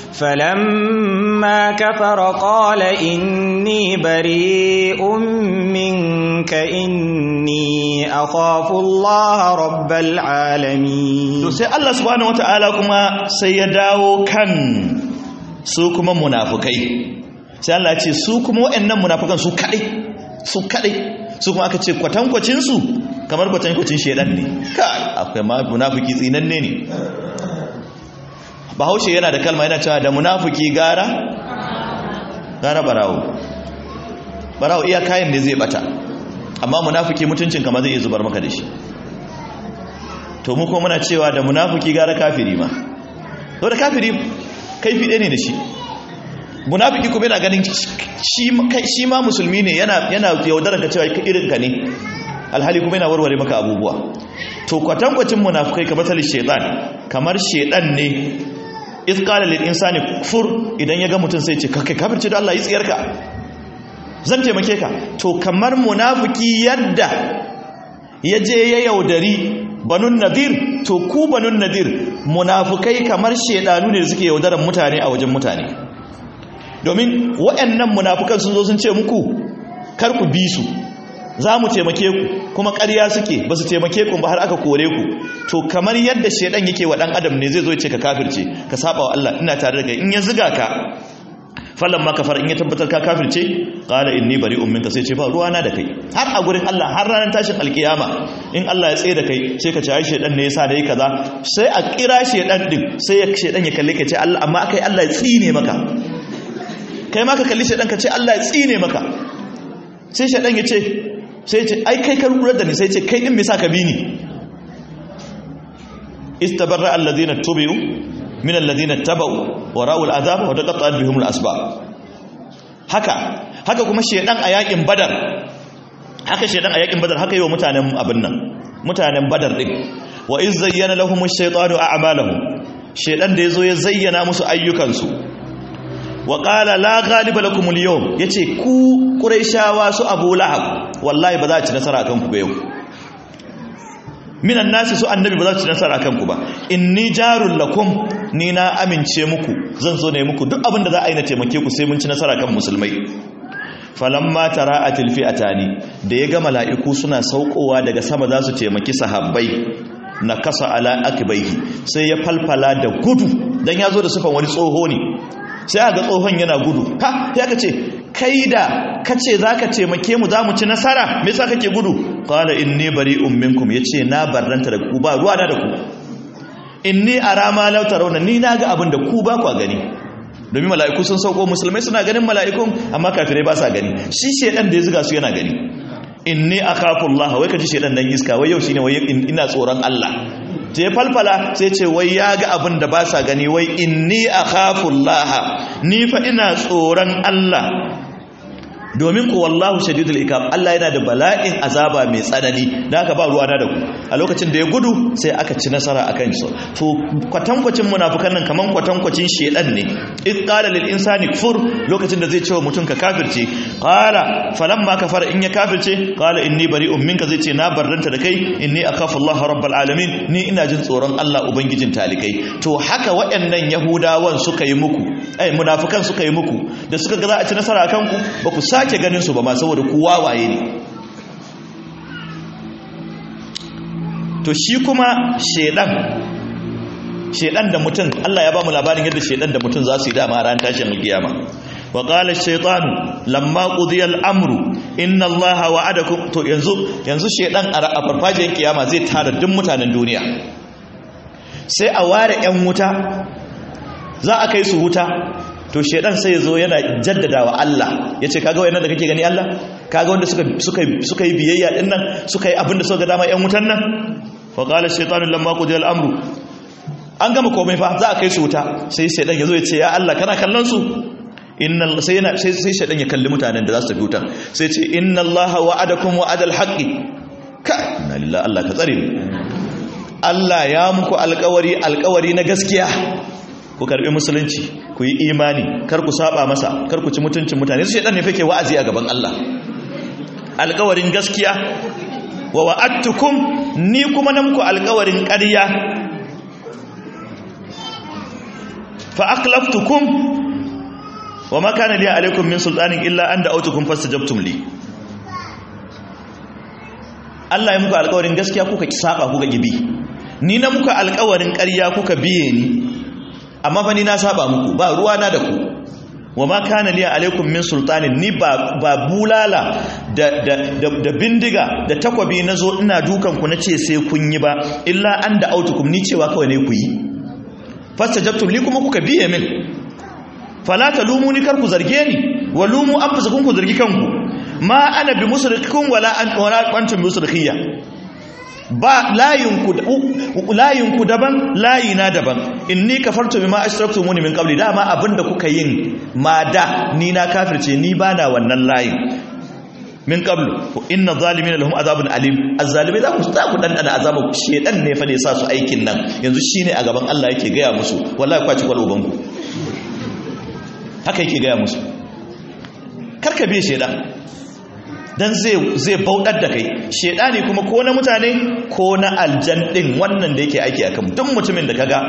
فلما كفر قال إني بريء منك إني أخاف الله رب العالمين to sai Allah subhanahu wataala kuma sai ya dawo kan su kuma munafukai sai Allah ya ce su kuma waɗannan munafukan su kadai su kadai su kuma aka ce kwatankwacinsu kamar kwatankwacin shaidan ne kai akwai ma munafiki tsinanne ne bahaushe yana da kalma yana cewa da munafiki gara gara barawo barawo iya kayan ne zai bata amma munafiki mutuncin kamar zai iya zubar maka da shi to mu kuma muna cewa da munafiki gara kafiri ma to da kafiri kaifi ɗaya ne da shi munafiki kuma yana ganin shi ma musulmi ne yana yaudarar ka cewa irin ka ne alhali kuma yana warware maka abubuwa to kwatankwacin munafukai kamar talin shaitan kamar shaitan ne iskala lil insani kufur idan ya ga mutum sai ce kai kafirci da Allah yi tsiyarka zan taimake ka to kamar munafiki yadda ya je ya yaudari banun nadir to ku banun nadir munafukai kamar shaidanu ne da suke yaudaran mutane a wajen mutane domin waɗannan munafukan sun zo sun ce muku kar ku bi su za mu taimake ku kuma ƙarya suke ba su taimake ku ba har aka kore ku to kamar yadda shaidan yake wa ɗan adam ne zai zo ya ce ka kafirce ka saba wa Allah ina tare da kai in ya ziga ka fallan ma kafar in ya tabbatar ka kafirce qala inni bari'un minka sai ce ba ruwa na da kai har a gurin Allah har ranar tashin alkiyama in Allah ya tsaye da kai sai ka ce ai shaidan ne yasa da yi kaza sai a kira shaidan din sai ya shaidan ya kalle ka ce Allah amma kai Allah ya tsine maka kai ma ka kalli shaidan ka ce Allah ya tsine maka sai shaidan ya ce sai ce ai kai kan rurar da ni sai ce kai din me sa ka bi ni istabarra alladhina tubi'u min alladhina tabau wa ra'u al'azab wa taqatta'at bihum al'asbab haka haka kuma shedan a yakin badar haka shedan a yakin badar haka yi wa mutanen abin nan mutanen badar din wa iz zayyana lahum ash-shaytanu a'malahum shedan da yazo ya zayyana musu ayyukansu wa qala la ghaliba lakum al-yawm yace ku quraishawa su abu lahab wallahi ba za a ci nasara akan ku ba yau minan nasi su annabi ba za su ci nasara akan ku ba inni jarul lakum ni na amince muku zan zo ne muku duk abin da za a yi na taimake ku sai mun ci nasara kan musulmai falamma tara'atil fi'atani da ya ga mala'iku suna saukowa daga sama za su taimaki sahabbai na kasa ala akbaihi sai ya falfala da gudu dan ya zo da sufan wani tsoho ne sai aka tsohon yana gudu ha sai aka ce kai da kace zaka taimake mu zamu ci nasara me yasa kake gudu qala inni bari'un minkum yace na barranta da ku ba ruwa da ku inni arama law tarawna ni naga abin da ku ba ku gani domin mala'iku sun sauko musulmai suna ganin mala'ikun amma kafirai ba sa gani shi shedan da ya zuga su yana gani inni akhafu Allah wai kaji shedan dan iska wai yau shine wai ina tsoron Allah ta ya falfala sai ce wai ya ga abin da ba sa gani wai inni akhafu Allah ni fa ina tsoron Allah domin ku wallahu shadidul ikab Allah yana da bala'in azaba mai tsanani da aka ba ruwa na da ku a lokacin da ya gudu sai aka ci nasara akan su to kwatankwacin munafikan nan kaman kwatankwacin shedan ne id qala lil insani kfur lokacin da zai ce wa mutum ka kafirce qala falamma kafara in ya kafirce qala inni bari'un minka zai ce na barranta da kai inni akhafu Allah rabbul alamin ni ina jin tsoron Allah ubangijin talikai to haka waɗannan yahudawan suka yi muku ai munafikan suka yi muku da suka ga za a ci nasara akan ku ba ku sake ganin su ba ma saboda ku wawaye ne to shi kuma shedan shedan da mutum Allah ya ba mu labarin yadda shedan da mutum za su yi dama ran tashin alkiyama wa qala ash-shaytanu lamma qudiya al-amru inna Allaha wa'adakum to yanzu yanzu shedan a farfajiyar kiyama zai tara duk mutanen duniya sai a ware yan wuta za a kai su wuta to shedan sai zo yana jaddadawa Allah yace kaga wayannan da kake gani Allah kaga wanda suka suka suka yi biyayya din nan suka yi abin da suka ga dama yan wutan nan fa qala shaytanu lamma qudiya al-amru an gama komai fa za a kai su wuta sai shedan yazo ya ce ya Allah kana kallon su inna sai yana sai sai shedan ya kalli mutanen da za su tafi wutan sai ce inna Allah wa'adakum wa'adal haqqi ka inna lillahi Allah ka tsare Allah ya muku alƙawari alƙawari na gaskiya ku karbi musulunci ku yi imani kar ku saba masa kar ku ci mutuncin mutane su shedan ne fake wa'azi a gaban Allah alƙawarin gaskiya wa wa'adtukum ni kuma nan ku alƙawarin ƙarya fa aqlaftukum wa ma kana li alaykum min sultanin illa an da'awtukum fastajabtum li Allah ya muku alƙawarin gaskiya kuka ki saba kuka gibi ni na muku alƙawarin ƙarya kuka biye ni amma fa ni na saba muku ba ruwa na da ku wa ma kana liya alaikum min sultanin ni ba ba bulala da da da, bindiga da takwabi nazo ina dukan ku nace sai kun yi ba illa an da autukum ni cewa kawai ne ku yi fastajabtum li kuma kuka biye min fala talumuni kar ku zarge ni wa lumu anfusakum ku zargi kanku ma ana bi musrikikum wala an wala antum musrikiyya ba layinku daban layina daban inni kafartu bima ashraktumuni min qabli dama abinda kuka yin ma da ni na kafirce ni bana wannan layin min qablu inna zalimina lahum azabun alim azzalimai za ku za ku dandana azabu shedan ne fa ne sa su aikin nan yanzu shine a gaban Allah yake gaya musu wallahi kwaci kwal ubanku haka yake gaya musu karka biye shedan dan zai bauɗar da kai shedani kuma ko na mutane ko na aljan ɗin wannan da yake aiki akan duk mutumin da kaga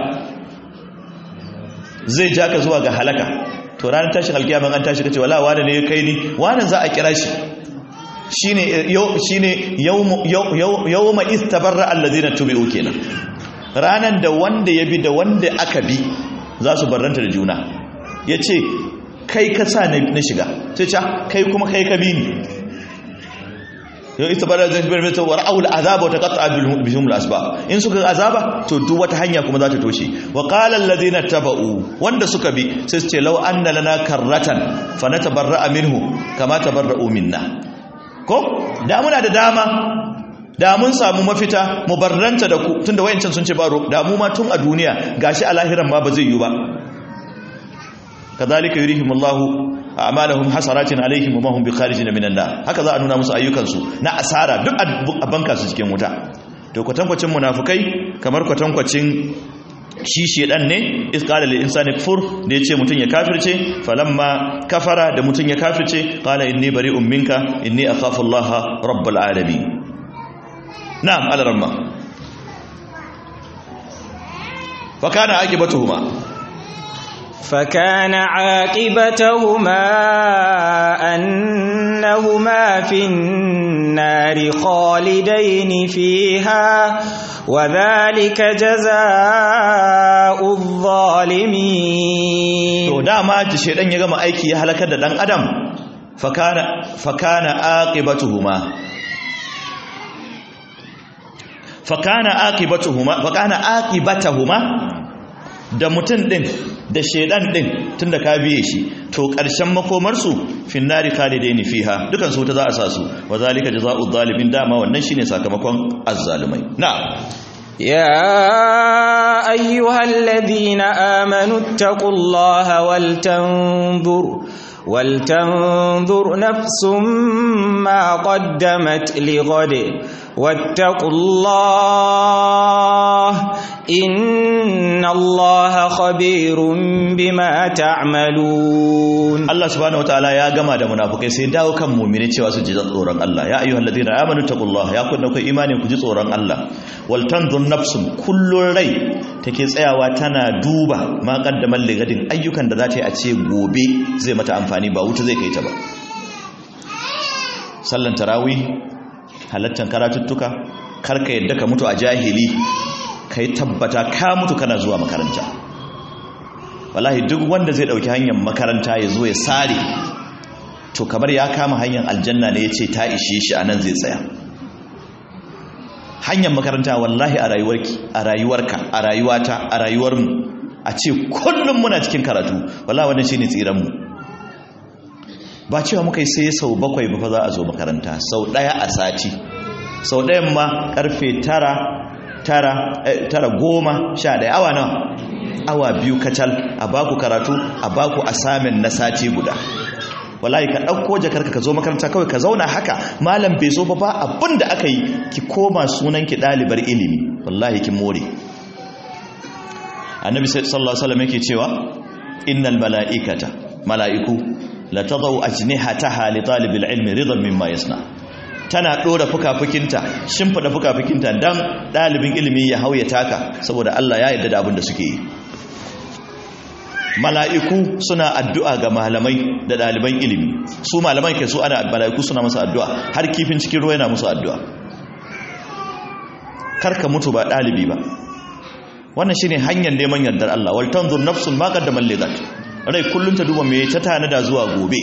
zai ja ka zuwa ga halaka to ranar tashin alkiyama an tashi kace wala wani ne ya kai ni wani za a kira shi shine shine yawma istabarra alladhina tubi'u kenan ranan da wanda ya bi da wanda aka bi za su barranta da juna yace kai ka sa na shiga sai ce kai kuma kai ka bi ni yau ita bada zai bar mata wa ra'ul azaba wa taqatta bihum al-asbab in suka azaba to duk wata hanya kuma za ta toshe wa qala alladhina taba'u wanda suka bi sai su ce law anna lana karratan fa natabarra'a minhu kama tabarra'u minna ko da muna da dama da mun samu mafita mu barranta da ku tunda wayancan sun ce ba da mu ma tun a duniya gashi a lahiran ma ba zai yi ba kadhalika yurihimullahu a'malahum hasaratin alaihim wa ma hum bikharijin minan nar haka za a nuna musu ayyukan su na asara duk a banka su cikin wuta to kwatankwacin munafikai kamar kwatankwacin shi shedan ne isqala lil insani kfur da yace mutun ya kafirce falamma kafara da mutun ya kafirce qala inni bari'un minka inni akhafu allaha rabbul alamin na'am alaramma fa kana aqibatuhuma فكان عاقبتهما أن في النار خالدين فيها وذلك جزاء الظالمين to dama ji shedan ya gama aiki ya halakar da dan adam fakana fakana aqibatuhuma fakana aqibatuhuma fakana aqibatuhuma da mutum din da shedan din tunda ka biye shi to karshen makomar su finnari khalidaini fiha dukan su ta za a sa su wa zalika jazaa'u zalimin dama wannan shine sakamakon azzalumai na'am يا أيها الذين آمنوا اتقوا الله ولتنظر ولتنظر نفس ما قدمت لغد واتقوا الله إن الله خبير بما تعملون Allah subhanahu wataala ya gama da munafukai sai dawo kan mu'mini cewa su ji tsoron Allah ya ayyuhal ladina amanu taqullaha ya kunna kai imani ku ji tsoron Allah wal tanzur nafsun kullun rai take tsayawa tana duba ma qaddamal ligadin ayyukan da za ta yi a ce gobe zai mata amfani ba wuta zai kai ta ba sallan tarawih halattan karatuttuka karka yadda ka mutu a jahili kai tabbata ka mutu kana zuwa makaranta wallahi duk wanda zai dauki hanyar makaranta ya zo ya sare to kamar ya kama hanyar aljanna ne ya ce ta ishe shi a nan zai tsaya hanyar makaranta wallahi a rayuwarki a rayuwarka a rayuwata a rayuwarmu a ce kullum muna cikin karatu wallahi wannan shine tsiranmu ba cewa muka yi sai sau bakwai ba fa za a zo makaranta sau daya a sati sau dayan ma karfe tara tara tara goma sha daya awa nawa awa biyu kacal a baku karatu a baku asamin na sati guda wallahi ka ɗauko jakarka ka zo makaranta kawai ka zauna haka malam bai zo ba ba abin da aka yi ki koma sunan ki ɗalibar ilimi wallahi kin more annabi sallallahu alaihi wasallam yake cewa innal mala'ikata mala'iku la tadau ajnihataha li talibil ilmi ridan mimma yasna tana dora fukafukinta shimfida fukafukinta dan dalibin ilimi ya hauya taka saboda Allah ya yarda da abin da suke yi mala'iku suna addu'a ga malamai da ɗaliban ilimi su malaman ke su ana mala'iku suna masa addu'a har kifin cikin ruwa yana musu addu'a karka mutu ba ɗalibi ba wannan shi ne hanyar neman yardar Allah waltan zun nafsun makar da malligat rai kullum ta duba mai ta tanada zuwa gobe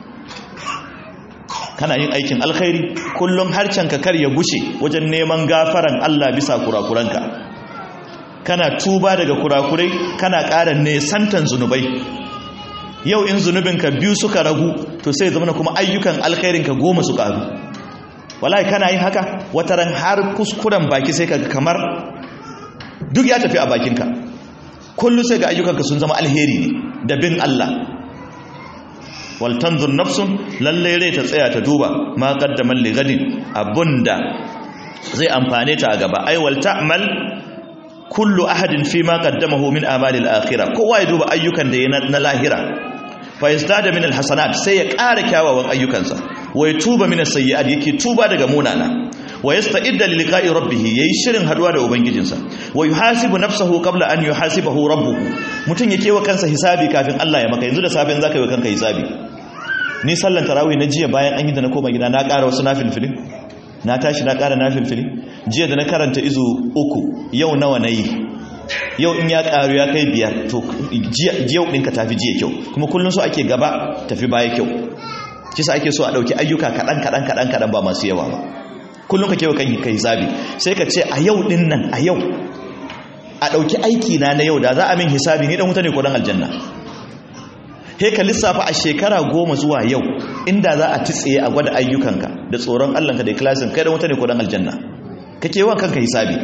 kana yin aikin alkhairi kullum harcenka kar ya gushe wajen neman gafaran Allah bisa kurakuranka kana tuba daga kurakurai kana ƙara nesantan zunubai yau in zunubinka biyu suka ragu to sai zama kuma ayyukan alkhairinka goma su ƙaru wallahi kana yin haka wataran har kuskuren baki sai kaga kamar duk ya tafi a bakinka kullu sai ga ayyukanka sun zama alheri ne da bin Allah wal tanzur nafsun lalle rai ta tsaya ta duba ma qaddamal li gadin abunda zai amfane ta a gaba ai wal ta'mal kullu ahadin fi ma qaddamahu min amalil akhirah kowa ya duba ayyukan da yana na lahira fa yastada min alhasanat sai ya ƙara kyawawan ayyukansa wa yatuba min as-sayyi'at yake tuba daga munana wa yasta'idda li liqa'i rabbih yayi shirin haduwa da ubangijinsa wa yuhasibu nafsahu qabla an yuhasibahu rabbuhu mutun yake wa kansa hisabi kafin Allah ya maka yanzu da safin zaka yi wa kanka hisabi ni sallan tarawih na jiya bayan an yi da na koma gida na ƙara wasu nafilfilin na tashi na ƙara nafilfili jiya da na karanta izu uku yau nawa na yi yau in ya ƙaru ya kai biyar to yau ɗinka tafi jiya kyau kuma kullum so ake gaba tafi baya kyau kisa ake so a ɗauki ayyuka kaɗan kaɗan kaɗan kaɗan ba masu yawa ba kullum ka kewa kanki kai zabi sai ka ce a yau ɗin nan a yau a ɗauki aiki na na yau da za a min hisabi ni ɗan wuta ne ko ɗan aljanna he ka lissafa a shekara goma zuwa yau inda za a titsaye a gwada ayyukanka da tsoron Allahnka da ikilasin kai da wuta ne ko dan aljanna kake yawan kanka hisabi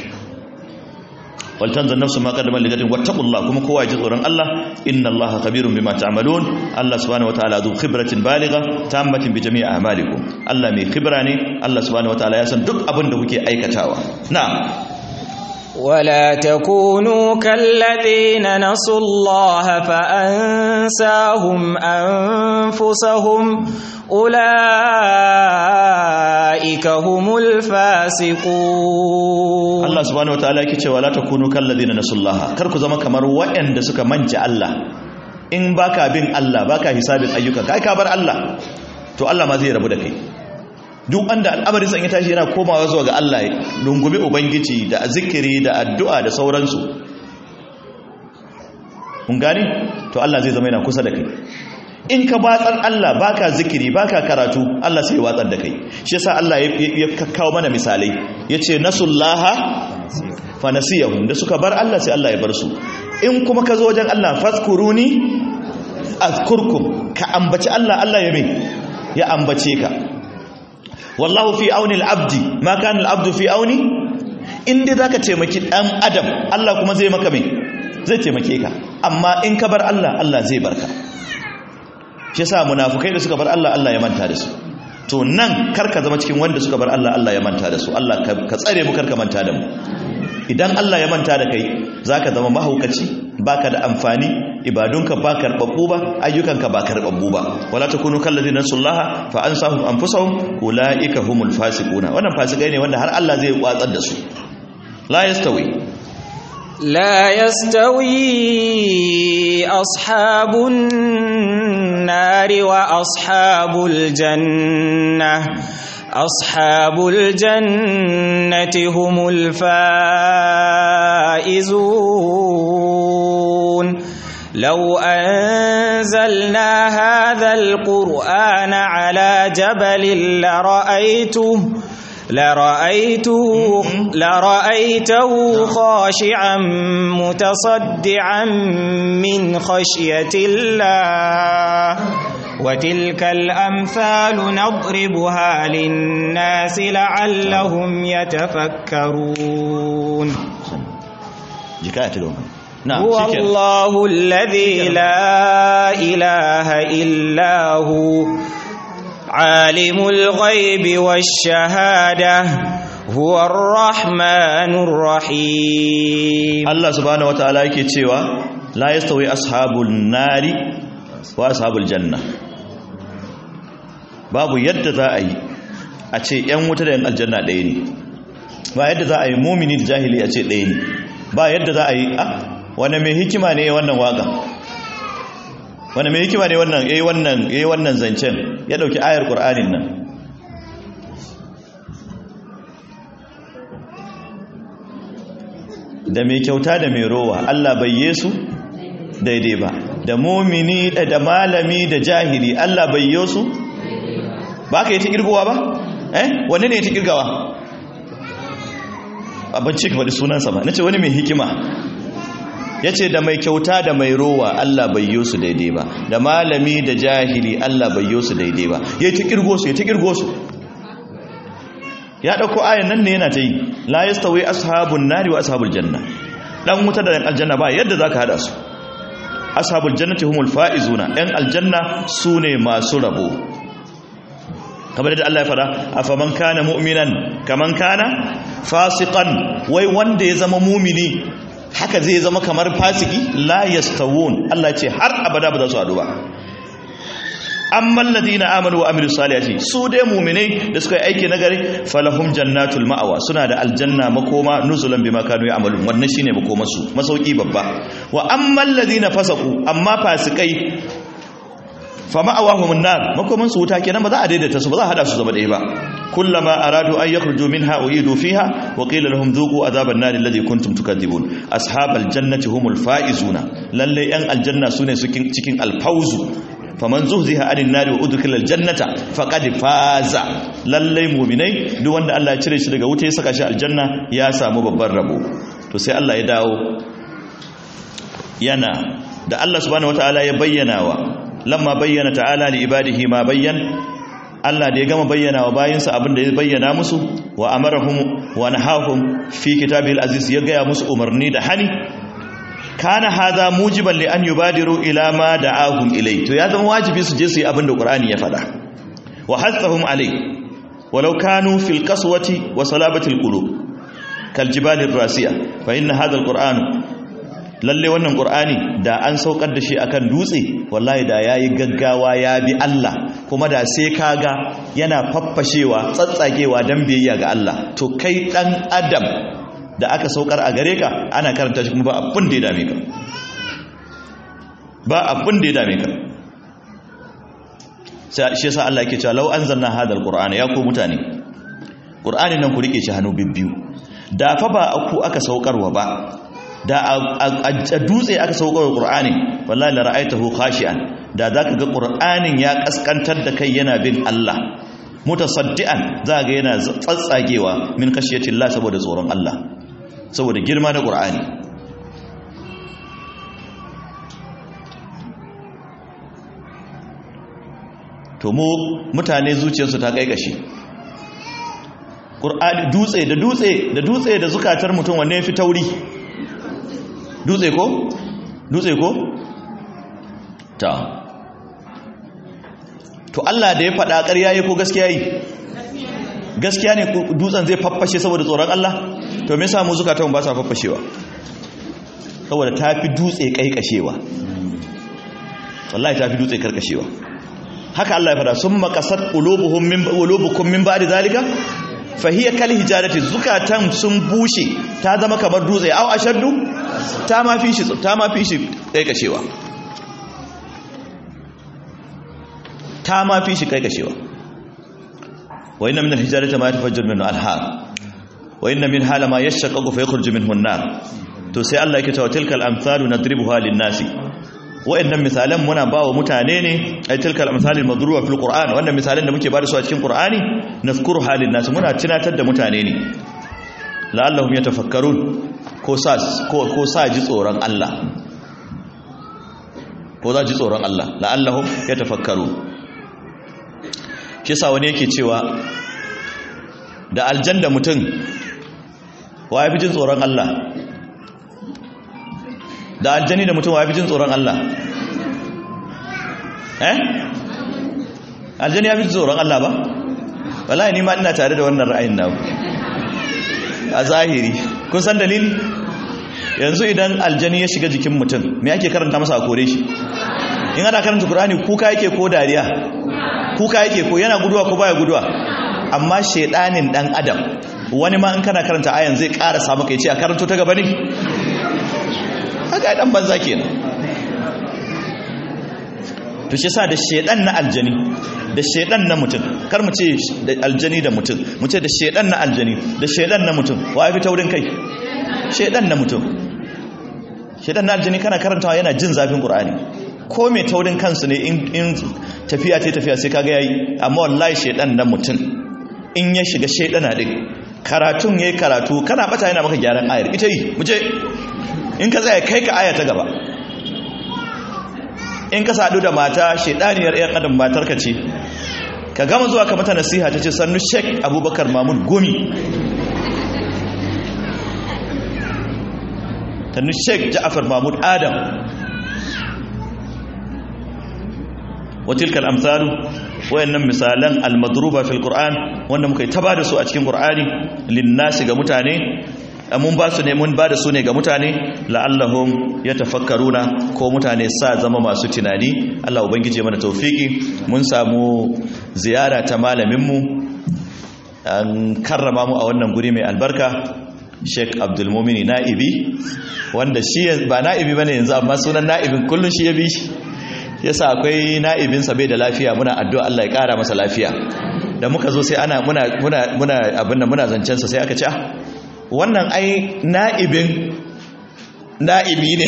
wal tanzur nafsu ma qaddama ligatin wattaqullah kuma kowa ya ji tsoron Allah inna Allaha khabirun bima ta'malun Allah subhanahu wataala zu khibratin baligha tammatin bi jami'i a'malikum Allah mai khibra ne Allah subhanahu wataala ya san duk abin da kuke aikatawa na'am ولا تكونوا كالذين نسوا الله فأنساهم أنفسهم أولئك هم الفاسقون Allah subhanahu wataala yake cewa la takunu kalladhina nasullaha kar ku zama kamar waɗanda suka manta Allah in baka bin Allah baka hisabin ayyuka kai ka bar Allah to Allah ma zai rabu da kai duk wanda al'amarin san ya tashi yana komawa zuwa ga Allah lungume ubangiji da zikiri da addu'a da sauransu mun gane to Allah zai zama yana kusa da kai in ka batsar Allah baka zikiri baka karatu Allah sai ya watsar da kai shi yasa Allah ya kakkawo mana misalai yace nasullaha fa nasiyahum da suka bar Allah sai Allah ya bar su in kuma ka zo wajen Allah fazkuruni azkurkum ka ambaci Allah Allah ya mai ya ambace ka wallahu fi auni al-abdi ma kana al-abdu fi auni in dai zaka taimaki dan adam Allah kuma zai maka mai zai taimake ka amma in ka bar Allah Allah zai barka shi yasa munafukai da suka bar Allah Allah ya manta da su to nan karka zama cikin wanda suka bar Allah Allah ya manta da su Allah ka tsare mu karka manta da mu idan Allah ya manta da kai zaka zama mahaukaci baka da amfani ibadunka ba karbabbu ba ayyukanka ba karbabbu ba wala takunu kallazina sullaha fa ansahum anfusahum ulaika humul fasiquna wannan fasikai ne wanda har Allah zai watsar da su la yastawi لا يستوي أصحاب النار وأصحاب الجنة أصحاب الجنة هم الفائزون لو أنزلنا هذا القرآن على جبل لرأيته لرأيته, لرأيته خاشعا متصدعا من خشية الله وتلك الأمثال نضربها للناس لعلهم يتفكرون هو الله الذي لا إله إلا هو عالم الغيب والشهادة هو الرحمن الرحيم الله سبحانه وتعالى yake cewa la yastawi ashabul nari wa ashabul janna babu yadda za a yi a ce yan wuta da yan aljanna ɗaya ne ba yadda za a yi mumini da jahili a ce ɗaya ne ba yadda za a yi a wani mai hikima ne wannan waka wani mai hikima ne wannan yayi wannan yayi wannan zancen ya dauki ayar qur'anin nan da mai kyauta da mai rowa Allah bai yesu daidai ba da mumini da malami da jahili Allah bai yesu ba ka yi ta kirgowa ba eh wanne ne ya ta kirgawa abin ce ka faɗi sunansa ba na ce wani mai hikima ya ce da mai kyauta da mai rowa Allah bai yi su daidai ba da malami da jahili Allah bai yi su daidai ba ya ta kirgo su ya ta kirgo su ya ɗauko ayan nan ne yana ta yi la ya stawi ashabun nari wa ashabul janna ɗan wuta da ɗan aljanna ba yadda za ka haɗa su ashabul jannati humul fa'izuna ɗan aljanna su ne masu rabo kamar da Allah ya fada afaman kana mu'minan kaman kana fasiqan wai wanda ya zama mumini haka zai zama kamar fasiki la yastawun Allah ce har abada ba za su hadu ba amman ladina amanu wa amilus salihati su dai mu'minai da suka yi aiki nagari falahum jannatul ma'awa suna da aljanna makoma nuzulan bima kanu ya'malun wannan shine makomar su masauki babba wa amman ladina fasaku amma fasikai fa ma'awahum an-nar makoman su wuta kenan ba za a daidaita su ba za a hada su zama ɗaya ba kullama aradu an yakhruju minha uidu fiha wa qila lahum dhuqu adhaban nar alladhi kuntum tukadibun ashabal jannati humul faizuna lalle yan aljanna sune cikin cikin alfauzu faman zuhziha anin nar wa udkhila aljannata faqad faza lalle mu'minai duk wanda Allah ya cire shi daga wuta ya saka shi aljanna ya samu babban rabo to sai Allah ya dawo yana da Allah subhanahu wataala ya bayyana wa lamma bayyana ta'ala li ibadihi ma bayyan Allah da ya gama bayyana wa bayinsa abinda ya bayyana musu wa amarahum wa nahahum fi kitabil aziz ya gaya musu umarni da hani kana hadha mujiban li an yubadiru ila ma da'ahum ilay to ya zama wajibi su je su yi abinda qur'ani ya faɗa wa hasahum alay walau kanu fil qaswati wa salabatil qulub kal jibalir rasiya fa inna hadha alquran lalle wannan qur'ani da an saukar da shi akan dutse wallahi da yayi gaggawa ya bi Allah kuma da sai kaga yana faffashewa tsatsagewa dan biyayya ga Allah to kai dan adam da aka saukar a gare ka ana karanta shi kuma ba abin da ya dame ka ba abin da ya dame ka shi yasa Allah yake cewa law anzalna hadal qur'ana ya ku mutane qur'ani nan ku rike shi hannu bibbiyu da fa ba ku aka saukarwa ba da a dutse aka saukarwa qur'ani wallahi la ra'aytahu khashi'an da zaka ga qur'anin ya kaskantar da kai yana bin Allah mutasaddian za ga yana tsatsagewa min khashiyatillah saboda tsoron Allah saboda girma da qur'ani to mu mutane zuciyarsu ta kaikashi ƙur'ani dutse da dutse da dutse da zukatar mutum wanne fi tauri dutse ko dutse ko ta to Allah da ya faɗa ƙarya yi ko gaskiya yi gaskiya ne dutsen zai faffashe saboda tsoron Allah to me yasa mu zukatan ba sa faffashewa saboda ta fi dutse kaikashewa wallahi ta fi dutse karkashewa haka Allah ya fada sun makasar ulubuhum min ulubukum min ba'di zalika fa hiya kal hijarati zukatan sun bushe ta zama kamar dutse au ashaddu ta ma fi shi ta ma fi shi kaikashewa ta ma fi shi kaikashewa wa inna min al hijarati ma yatafajjaru minhu al har wa inna min hala ma yashaqqaqu fa yakhruju minhu an-nar to sai Allah yake cewa tilkal amsalu nadribuha lin-nasi wa'annan misalan muna bawa mutane ne ay tilkal amsalil madruba fil qur'an wannan misalan da muke bada su a cikin qur'ani nazkuru halin nas muna tunatar da mutane ne la'allahum yatafakkarun ko sa ko ko sa ji tsoron Allah ko za ji tsoron Allah la'allahum yatafakkarun shi sa wani yake cewa da aljanna mutum wa yafi jin tsoron Allah da aljani da mutum wa fi jin tsoron Allah eh aljani ya fi jin tsoron Allah ba wallahi ni ma ina tare da wannan ra'ayin naku a zahiri kun san dalili yanzu idan aljani ya shiga jikin mutum me ake karanta masa a kore shi in ana karanta Qur'ani kuka yake ko dariya kuka yake ko yana guduwa ko baya guduwa amma shedanin dan adam wani ma in kana karanta ayan zai karasa maka yace a karanto ta gaba ne haka ya dan banza kenan to shi sa da shedan na aljani da shedan na mutum kar mu ce da aljani da mutum mu ce da shedan na aljani da shedan na mutum wa fi taurin kai shedan na mutum shedan na aljani kana karantawa yana jin zafin qur'ani ko mai taurin kansu ne in tafiya ce tafiya sai kaga yayi amma wallahi shedan na mutum in ya shiga shedana din karatun yayi karatu kana bata yana maka gyaran ayar ita yi mu je in ka tsaya kai ka aya ta gaba in ka sadu da mata shedaniyar yan adam matar ka ce ka gama zuwa ka mata nasiha ta ce sannu sheik abubakar mahmud gomi sannu sheik ja'afar mahmud adam watilkal amsalu wayannan misalan almadruba fil qur'an wanda muka yi ta bada su a cikin qur'ani linnasi ga mutane mun ba su ne mun ba da su ne ga mutane la'allahum yatafakkaruna ko mutane sa zama masu tunani Allah ubangije mana taufiki mun samu ziyara ta malamin mu an karrama mu a wannan guri mai albarka Sheikh Abdul Mumin Na'ibi wanda shi ba na'ibi bane yanzu amma sunan na'ibin kullun shi ya bi shi yasa akwai na'ibin sa bai da lafiya muna addu'a Allah ya kara masa lafiya da muka zo sai ana muna muna muna abin nan muna zancen sa sai aka ce ah wannan ai na'ibin na'ibi ne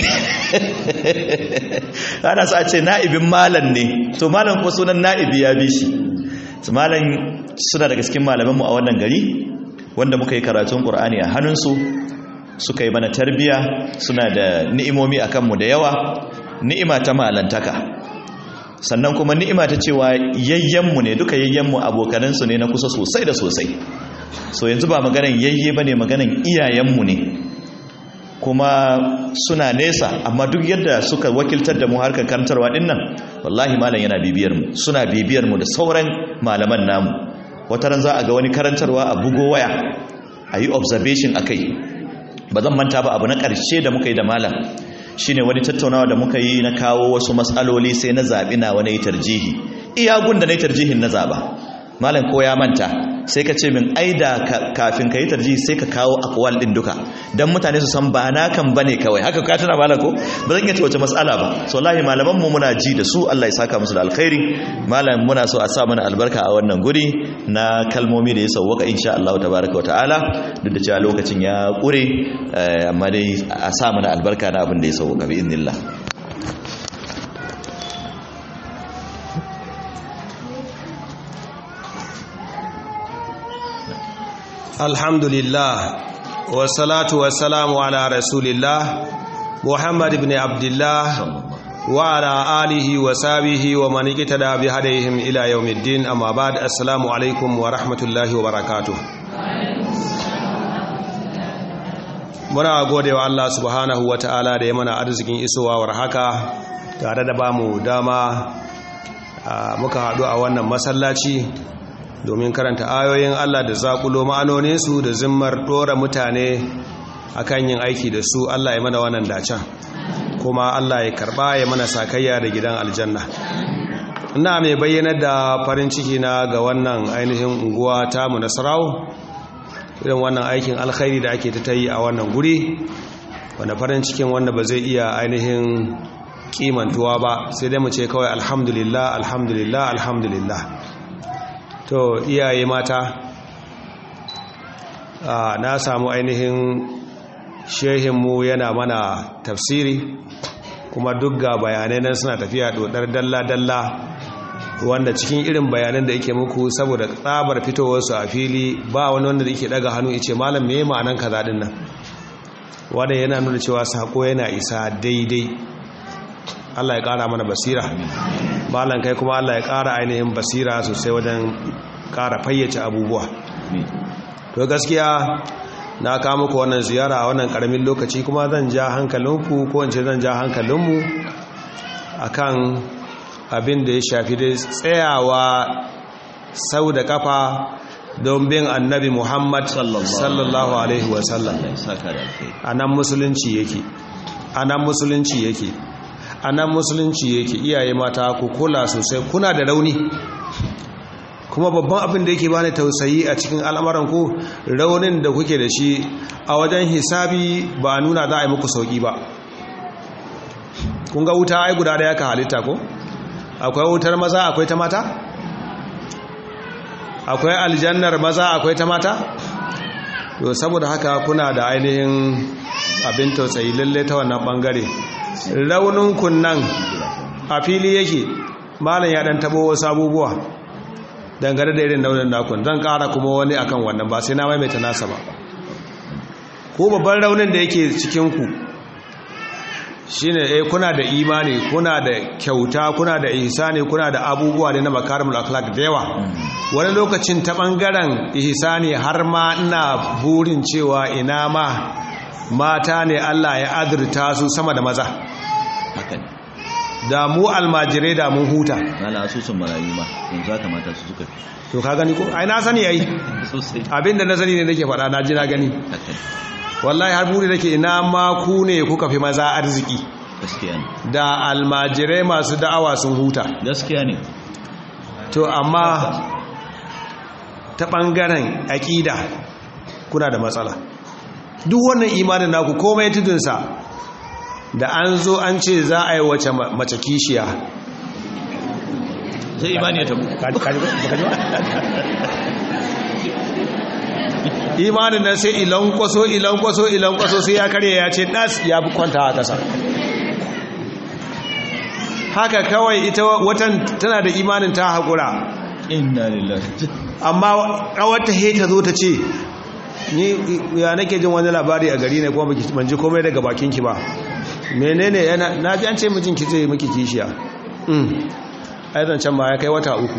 ana sa ce na'ibin malan ne to malan ko sunan na'ibi ya bi shi su malan suna daga cikin malamanmu a wannan gari wanda muka yi karatun ƙur'ani a hannunsu suka yi mana tarbiya suna da ni'imomi a kanmu da yawa ni'ima ta malantaka sannan kuma ni'ima ta cewa yayyenmu ne duka yayyenmu abokanansu ne na kusa sosai da sosai so yanzu ba maganan yayye ba ne maganan iyayenmu ne kuma suna nesa amma duk yadda suka wakiltar da mu harkar karantarwa din nan wallahi malam yana bibiyar mu suna bibiyar mu da sauran malaman namu wata ran za a ga wani karantarwa a bugo waya a yi observation a kai ba zan manta ba abu na ƙarshe da muka yi da malam shine wani tattaunawa da muka yi na kawo wasu matsaloli sai na zaɓi na wani tarjihi iyagun da na yi tarjihin na zaɓa malam ko ya manta sai ka ce min ai da kafin ka yi tarji sai ka kawo akwal din duka dan mutane su san ba na kan bane kawai haka ka tana malam ko ba zan iya ce wace mas'ala ba so wallahi malaman mu muna ji da su Allah ya saka musu da alkhairi malam muna so a sa mana albarka a wannan guri na kalmomi da ya sauwaka insha Allah tabaraka wataala duk da cewa lokacin ya kure amma dai a sa mana albarka na abin da ya sauwaka bi idnillah alhamdulillah wasalatu wasalamu ala rasulillah muhammad ibn abdullah wa ala alihi wa sabihi wa man iqtada bi hadayhim ila yawmiddin amma ba'd assalamu alaikum wa rahmatullahi wa barakatuh muna godewa Allah subhanahu wa ta'ala da ya mana arzikin isowa war haka tare da bamu dama muka haɗu a wannan masallaci domin karanta ayoyin Allah da zakulo ma'anoninsu da zimmar ɗora mutane akan yin aiki da su Allah ya mana wannan dacen kuma Allah ya karɓa ya mana sakayya da gidan aljanna ina mai bayyana da farin ciki na ga wannan ainihin unguwa ta mu nasarau irin wannan aikin alkhairi da ake ta yi a wannan guri wanda farin cikin wanda ba zai iya ainihin kimantuwa ba sai dai mu ce kawai alhamdulillah alhamdulillah alhamdulillah to iyaye mata na samu ainihin shehinmu yana mana tafsiri kuma duk ga bayanai nan suna tafiya dodar dalla-dalla wanda cikin irin bayanan da yake muku saboda tsabar fitowarsu a fili ba wani wanda yake daga hannu ice malam me ma'anan kaza din nan wanda yana nuna cewa sako yana isa daidai Allah ya kara mana basira malam kai kuma Allah ya kara ainihin basira sosai wajen kara fayyace abubuwa to gaskiya na kawo muku wannan ziyara a wannan karamin lokaci kuma zan ja hankalinku ko in ce zan ja hankalinmu akan abin da ya shafi da tsayawa sau da kafa don bin annabi muhammad sallallahu alaihi wasallam a nan musulunci yake a nan musulunci yake a nan musulunci yake iyaye mata ku kula sosai kuna da rauni kuma babban abin da yake bani tausayi a cikin al'amuran ku raunin da kuke da shi a wajen hisabi ba nuna za a yi muku sauki ba kun ga wuta ai guda da ka halitta ko akwai wutar maza akwai ta mata akwai aljannar maza akwai ta mata to saboda haka kuna da ainihin abin tausayi lalle ta wannan bangare raunin kunnan a fili yake malam ya dan tabo wasu abubuwa dangane da irin raunin nakun zan kara kuma wani akan wannan ba sai na maimaita nasa ba ko babban raunin da yake cikinku shine eh kuna da imani kuna da kyauta kuna da ihsani kuna da abubuwa ne na makarimul akhlaq da yawa wani lokacin ta bangaren ihsani har ma ina burin cewa ina ma mata ne Allah ya azurta su sama da maza haka ne da mu almajirai da mun huta mala asusun marayu ma yanzu haka mata su suka fi to ka gani ko ai na sani ai sosai abinda na sani ne nake faɗa na ji na gani haka ne wallahi har buri nake ina ma ku ne kuka fi maza arziki gaskiya ne da almajirai masu da'awa sun huta gaskiya ne to amma ta ɓangaren aƙida kuna da matsala duk wannan imanin naku komai tudunsa da an zo an ce za a yi wace mace kishiya sai imani ya tabu imanin nan sai ilan kwaso ilan kwaso ilan kwaso sai ya karye ya ce ɗas ya fi kwanta a ƙasa haka kawai ita watan tana da imanin ta haƙura inna lillahi amma ƙawarta he ta zo ta ce ni ya nake jin wani labari a gari ne kuma ban ji komai daga bakinki ba menene yana na ji an ce mijin ki zai miki kishiya mm aizan can ba ya kai wata uku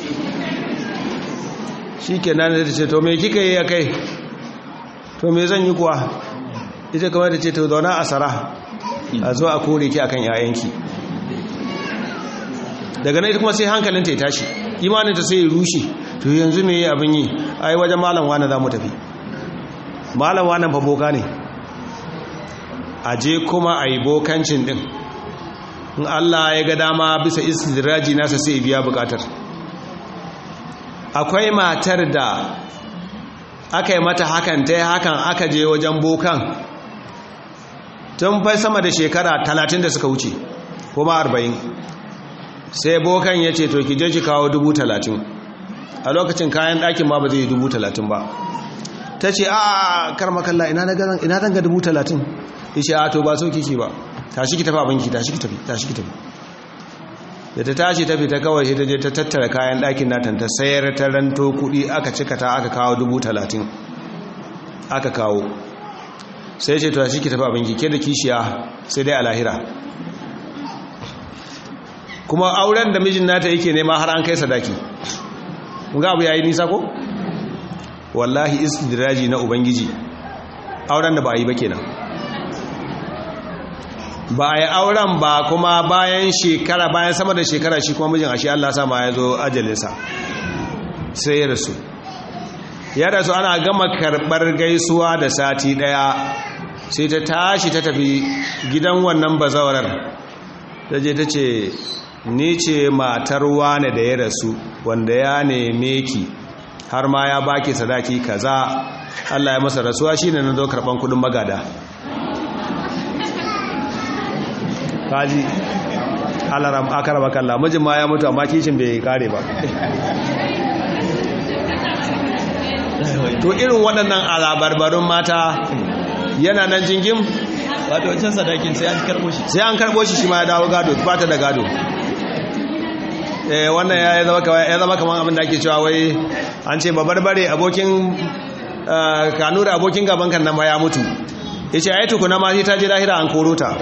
shi ke nan da ta ce to me kika yi ya kai to me zan yi kuwa ita kamar da ce to zauna a sara a zo a kore ki akan yayanki daga nan ita kuma sai hankalinta ya tashi imaninta sai ya rushe to yanzu me abin yi ai wajen malam wani za mu tafi malam wani fa boka ne a je kuma a yi bokancin din in Allah ya ga dama bisa istidraji nasa sai biya bukatar akwai matar da aka yi mata hakan ta yi hakan aka je wajen bokan tun fai sama da shekara talatin da suka wuce kuma arba'in sai bokan ya ce to ki je ki kawo dubu talatin a lokacin kayan ɗakin ma ba zai yi dubu talatin ba ta ce a karmakalla ina zan ga dubu talatin ya ce a to ba so kiki ba tashi ki tafi abinki tashi ki tafi tashi ki tafi da ta tashi tafi ta kawai sai ta je ta tattara kayan ɗakin natan ta sayar ta ranto kuɗi aka cika ta aka kawo dubu talatin aka kawo sai ce to tashi ki tafi abinki ke da kishiya sai dai a lahira kuma auren da mijin nata yake nema har an kai sadaki mun ga abu yayi nisa ko wallahi istidraji na ubangiji auren da ba yi ba kenan ba a yi auren ba kuma bayan shekara bayan sama da shekara shi kuma mijin ashe Allah sama ya zo ajalinsa sai ya rasu ya rasu ana gama karɓar gaisuwa da sati ɗaya sai ta tashi ta tafi gidan wannan bazawarar ta je ta ce ni ce matar wane da ya rasu wanda ya neme ki har ma ya baki sadaki kaza Allah ya masa rasuwa shine na zo karban kudin magada kaji alaram akarama kallah mijin ma ya mutu amma kishin bai kare ba to irin waɗannan alabarbarun mata yana nan jingim wato wancan sadakin sai an karbo shi sai an karbo shi shi ma ya dawo gado ba ta da gado wannan ya zama kamar abin da ake cewa wai an ce babarbare abokin kanura abokin gaban kan nan ma ya mutu ya ce ai tukuna ma sai ta je lahira an koro ta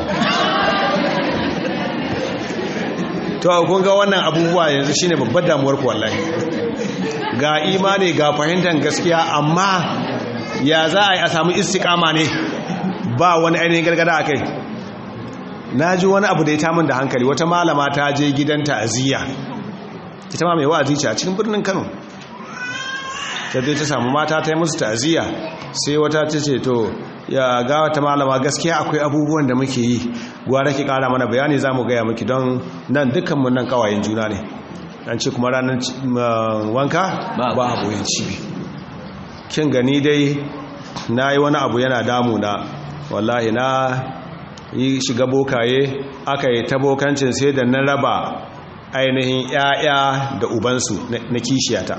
to kun ga wannan abubuwa yanzu shine babbar damuwar ku wallahi ga imani ga fahimtar gaskiya amma ya za a yi a samu istiqama ne ba wani ainihin gargada a kai na ji wani abu da ya tamun da hankali wata malama ta je gidan ta'aziyya ita ma mai wa'azi ce a cikin birnin Kano ta je ta samu mata ta yi musu ta'aziyya sai wata ta ce to ya ga wata malama gaskiya akwai abubuwan da muke yi gwara ki kara mana bayani za mu gaya miki don nan dukkanmu nan kawayen juna ne an ce kuma ranar wanka ba aboyin cibi kin gani dai na yi wani abu yana damuna wallahi na yi shiga bokaye aka yi ta bokancin sai da na raba ainihin 'ya'ya da ubansu na kishiyata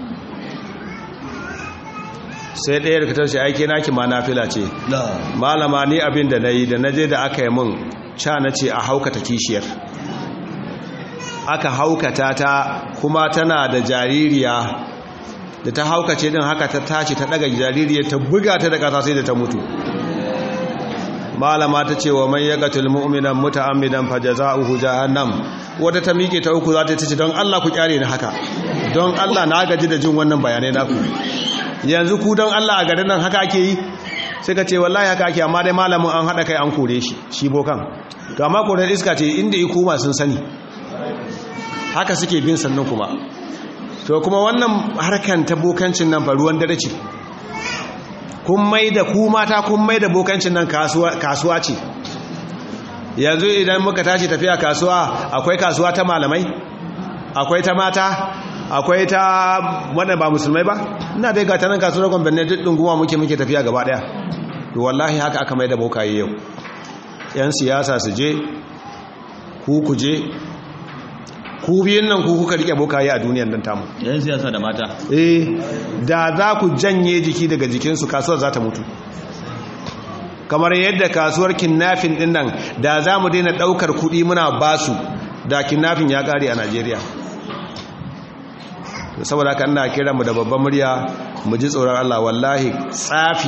sai ɗaya da katar shi aiki naki ma na fila ce malama ni abin da na yi da na je da aka yi mun ca na ce a haukata kishiyar aka haukata ta kuma tana da jaririya da ta haukace din haka ta tashi ta daga jaririya ta buga ta da ƙasa sai da ta mutu malama ta ce wa man yaqatul mu'minan muta'ammidan fajaza'uhu jahannam wata ta miƙe ta uku za ta ce don Allah ku kyare ni haka don Allah na gaji da jin wannan bayanai naku yanzu ku don Allah a garin nan haka ake yi sai ka ce wallahi haka ake amma dai malamin an haɗa kai an kore shi shi bokan to amma koren iska ce inda yi kuma sun sani haka suke bin sannan kuma to kuma wannan harkan ta bokancin nan ruwan dare ce kun mai da ku mata kun mai da bokancin nan kasuwa ce yanzu idan muka tashi tafiya kasuwa akwai kasuwa ta malamai akwai ta mata akwai ta wanda ba musulmai ba ina dai ga tanan kasuwar gwamnati duk dunguma muke muke tafiya gaba daya to wallahi haka aka mai da bokaye yau yan siyasa su je ku ku je ku biyun nan ku kuka rike bokaye a duniyar nan tamu yan siyasa da mata eh da za ku janye jiki daga jikinsu kasuwar za ta mutu kamar yadda kasuwar kinnafin din nan da za mu daina daukar kudi muna basu da kinnafin ya kare a najeriya saboda haka ina kira mu da babban murya mu ji tsoron Allah wallahi tsafi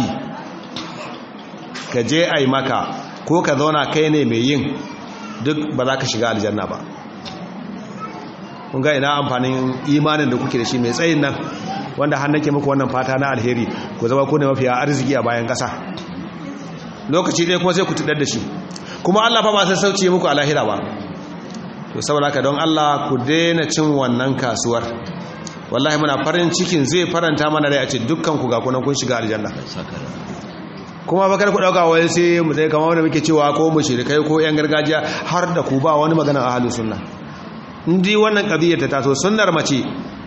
ka je ai maka ko ka zauna kai ne mai yin duk ba za ka shiga aljanna ba kun ga ina amfanin imanin da kuke da shi mai tsayin nan wanda har nake muku wannan fata na alheri ku zama ku ne mafiya arziki a bayan ƙasa lokaci ɗaya kuma sai ku tudar da shi kuma Allah fa ba sai sauce muku a lahira ba to saboda haka don Allah ku daina cin wannan kasuwar wallahi muna farin cikin zai faranta mana rai a ce dukkan ku ga kunan kun shiga aljanna kuma bakar ku dauka wai sai mu sai kamar wanda muke cewa ko mu shirikai ko yan gargajiya har da ku ba wani magana ahlus sunna indi wannan qadiyar ta taso sunnar mace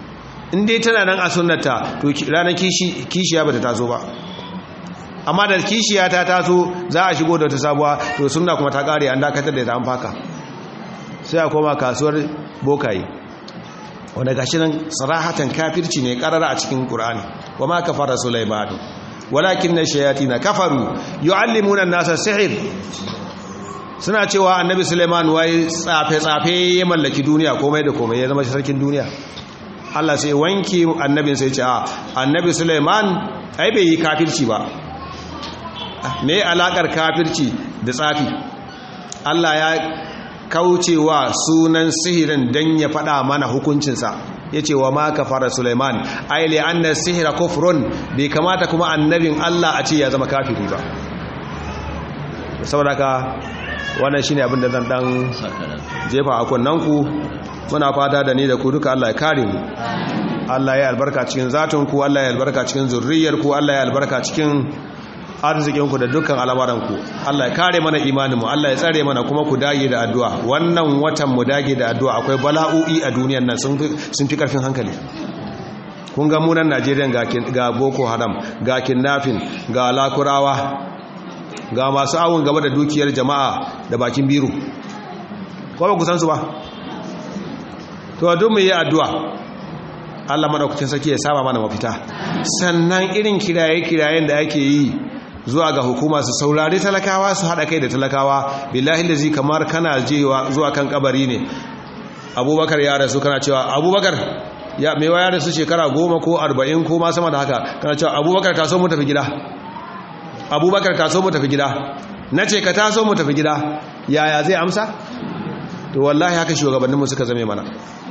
in dai tana nan a sunnata to ranar kishiya ba ta taso ba amma da kishiya ta taso za a shigo da wata sabuwa to sunna kuma ta kare an dakatar da ta an faka sai a koma kasuwar bokaye wanda gashi nan sarahatan kafirci ne karara a cikin qur'ani wa ma kafara sulaimanu walakin na shayatina kafaru yu'allimuna an-nasa sihr suna cewa annabi suleiman wai tsafe-tsafe ya mallaki duniya komai da komai ya zama sarkin duniya Allah sai wanki annabin sai ce a annabi suleiman ai bai yi kafirci ba me alakar kafirci da tsafi Allah ya kaucewa sunan sihirin dan ya faɗa mana hukuncinsa ya ce wa ma kafara suleiman ai li anna sihira kufrun bai kamata kuma annabin Allah a ce ya zama kafiri ba saboda ka wannan shine abin da zan dan jefa a kunnanku muna fata da ni da ku duka Allah ya kare mu Allah ya albarka cikin zatun ku Allah ya albarka cikin zurriyar ku Allah ya albarka cikin arzikin ku da dukkan al'amuran ku Allah ya kare mana imanin mu Allah ya tsare mana kuma ku dage da addu'a wannan watan mu dage da addu'a akwai bala'o'i a duniyar nan sun sun fi karfin hankali kun ga mu nan Najeriya ga ga Boko Haram ga kidnapping ga lakurawa ga masu awon gaba da dukiyar jama'a da bakin biro ko ba ku san su ba to duk mu yi addu'a Allah madaukakin sarki ya saba mana mafita sannan irin kiraye-kirayen da ake yi zuwa ga hukuma su saurari talakawa su haɗa kai da talakawa billahi lazi kamar kana jewa zuwa kan kabari ne abubakar ya rasu kana cewa abubakar ya mewa ya rasu shekara goma ko arba'in ko ma sama da haka kana cewa abubakar taso mu tafi gida abubakar taso mu tafi gida na ce ka taso mu tafi gida yaya zai amsa to wallahi haka shugabanninmu suka zame mana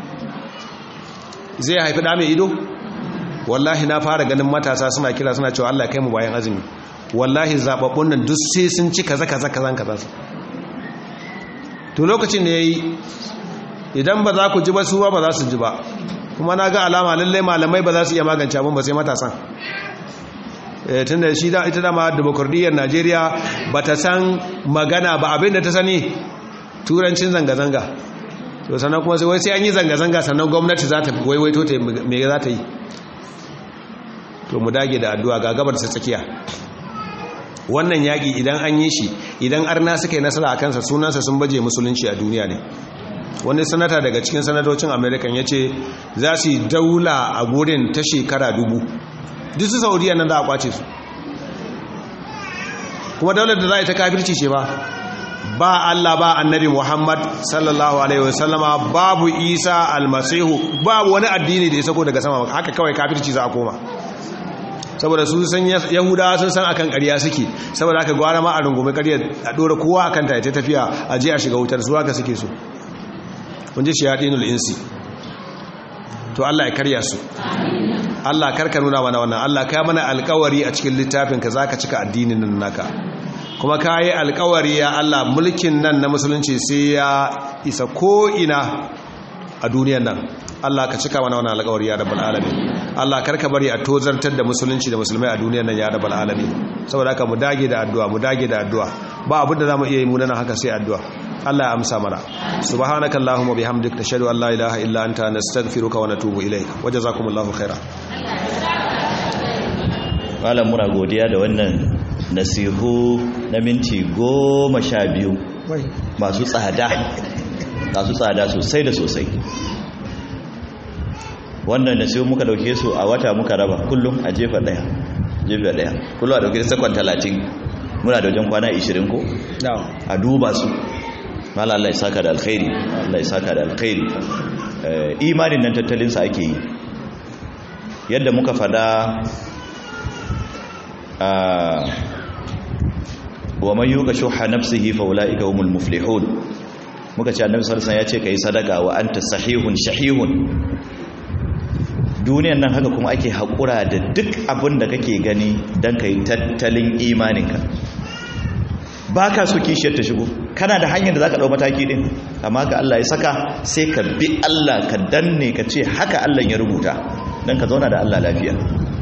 zai haifi ɗa mai ido wallahi na fara ganin matasa suna kira suna cewa Allah kai mu bayan azumi wallahi zababbun nan duk sai sun ci kaza kaza kaza kaza to lokacin da yayi idan ba za ku ji ba su ba ba za su ji ba kuma na ga alama lallai malamai ba za su iya magance abin ba sai matasan tun da shi da ita dama demokradiyyar najeriya ba ta san magana ba abin da ta sani turancin zanga-zanga to sannan kuma sai wai sai an yi zanga-zanga sannan gwamnati za ta waiwaito ta me za ta yi to mu dage da addu'a ga gabar ta tsakiya wannan yaƙi idan an yi shi idan arna suka yi nasara a kansa sunansa sun baje musulunci a duniya ne wani sanata daga cikin sanatocin american ya ce za su yi daula a gurin ta shekara dubu duk su saudiya nan za a kwace su kuma daular da za a yi ta kafirci ce ba ba Allah ba annabi Muhammad sallallahu alaihi wasallama babu Isa almasihu babu wani addini da ya sako daga sama haka kawai kafirci za a koma saboda su san yahudawa sun san akan ƙarya suke saboda haka gwara ma a rungume ƙarya a ɗora kowa akan ta ta tafiya a je a shiga wutar su haka suke so kun ji shayatinul insi to Allah ya karya su Allah karka nuna mana wannan Allah ka mana alƙawari a cikin littafin ka zaka cika addinin nan naka kuma ka yi alkawari ya Allah mulkin nan na musulunci sai ya isa ko'ina a duniyan nan Allah ka cika mana wani alkawari ya rabbal alamin Allah karka bari a tozartar da musulunci da musulmai a duniyan nan ya rabbal alamin saboda haka mu dage da addu'a mu dage da addu'a ba abin da zamu iya yi mu nan haka sai addu'a Allah ya amsa mana subhanakallahumma bihamdika nashhadu an la ilaha illa anta nastaghfiruka wa natubu ilayka wajazakumullahu khaira malam muna godiya da wannan nasihu na minti goma sha biyu masu tsada masu tsada sosai da sosai wannan nasihu muka dauke su a wata muka raba kullum a jefa daya jefa daya kullum a dauke sakon talatin muna da wajen kwana 20 ko a duba su mala Allah ya saka da alkhairi Allah ya saka da alkhairi imanin nan tattalinsa ake yi yadda muka fada wa man yuka shuha nafsihi fa ulaika humul muflihun muka ce annabi sallallahu alaihi wasallam ya ce kai sadaka wa anta sahihun shahihun duniyan nan haka kuma ake hakura da duk abin da kake gani dan kai tattalin imaninka baka so kishiyar ta shigo kana da hanyar da zaka dau mataki din amma ga Allah ya saka sai ka bi Allah ka danne ka ce haka Allah ya rubuta dan ka zauna da Allah lafiya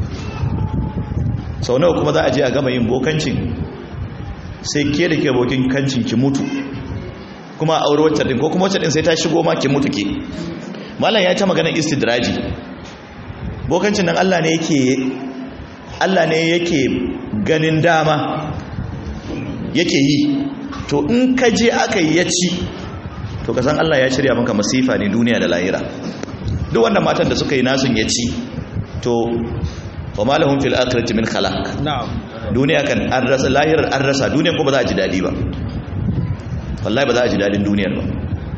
sau nawa kuma za a je a gama yin bokancin sai ke da ke bokin kancin ki mutu kuma a aure wacce din ko kuma wacce din sai ta shigo ma ki mutu ke malam ya ta maganar istidraji bokancin nan Allah ne yake Allah ne yake ganin dama yake yi to in ka je aka yi ya ci to ka san Allah ya shirya maka masifa ne duniya da lahira duk wanda matan da suka yi nasun ya ci to wa malahum fil akhirati min khalaq na'am duniya kan an rasa lahirar an rasa duniya ko ba za a ji dadi ba wallahi ba za a ji dadin duniyar ba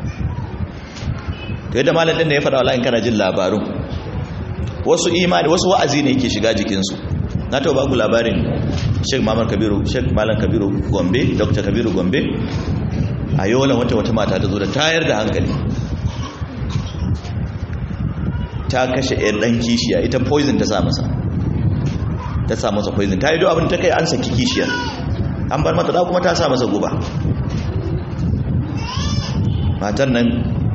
to yadda malam din da ya faɗa wallahi in kana jin labarun wasu imani wasu wa'azi ne yake shiga jikinsu na taɓa ba ku labarin Sheikh Mamman Kabiru Sheikh Malam Kabiru Gombe Dr. Kabiru Gombe a yola wata wata mata ta zo da tayar da hankali ta kashe ɗan ɗan kishiya ita poison ta sa masa ta sa masa poison ta yi do abin ta kai an saki kishiyar an bar mata da kuma ta sa masa guba matan nan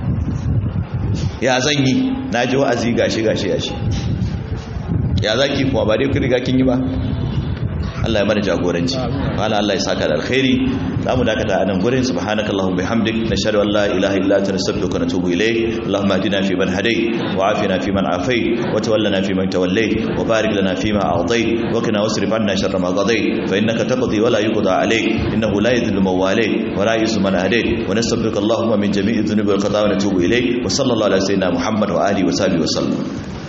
ya zan yi na ji wa'azi gashi gashi gashi ya zaki kuma ba dai ku riga kin yi ba Allah ya mana jagoranci wala Allah ya saka da alkhairi zamu dakata a nan gurin subhanakallahumma bihamdik nashhadu an la ilaha illa anta nastaghfiruka wa natubu ilayk allahumma hadina fi man hadayt wa afina fi man afayt wa tawallana fi man tawallayt wa barik lana fi ma a'tayt wa qina wasrif anna sharra ma qadayt fa innaka taqdi wa la yuqda alayk innahu la yadhillu man walayt wa la yu'izzu man hadayt wa nastaghfiruka allahumma min jami'i dhunubi wal khataaya wa natubu ilayk wa sallallahu ala sayyidina muhammad wa alihi wa sahbihi wa sallam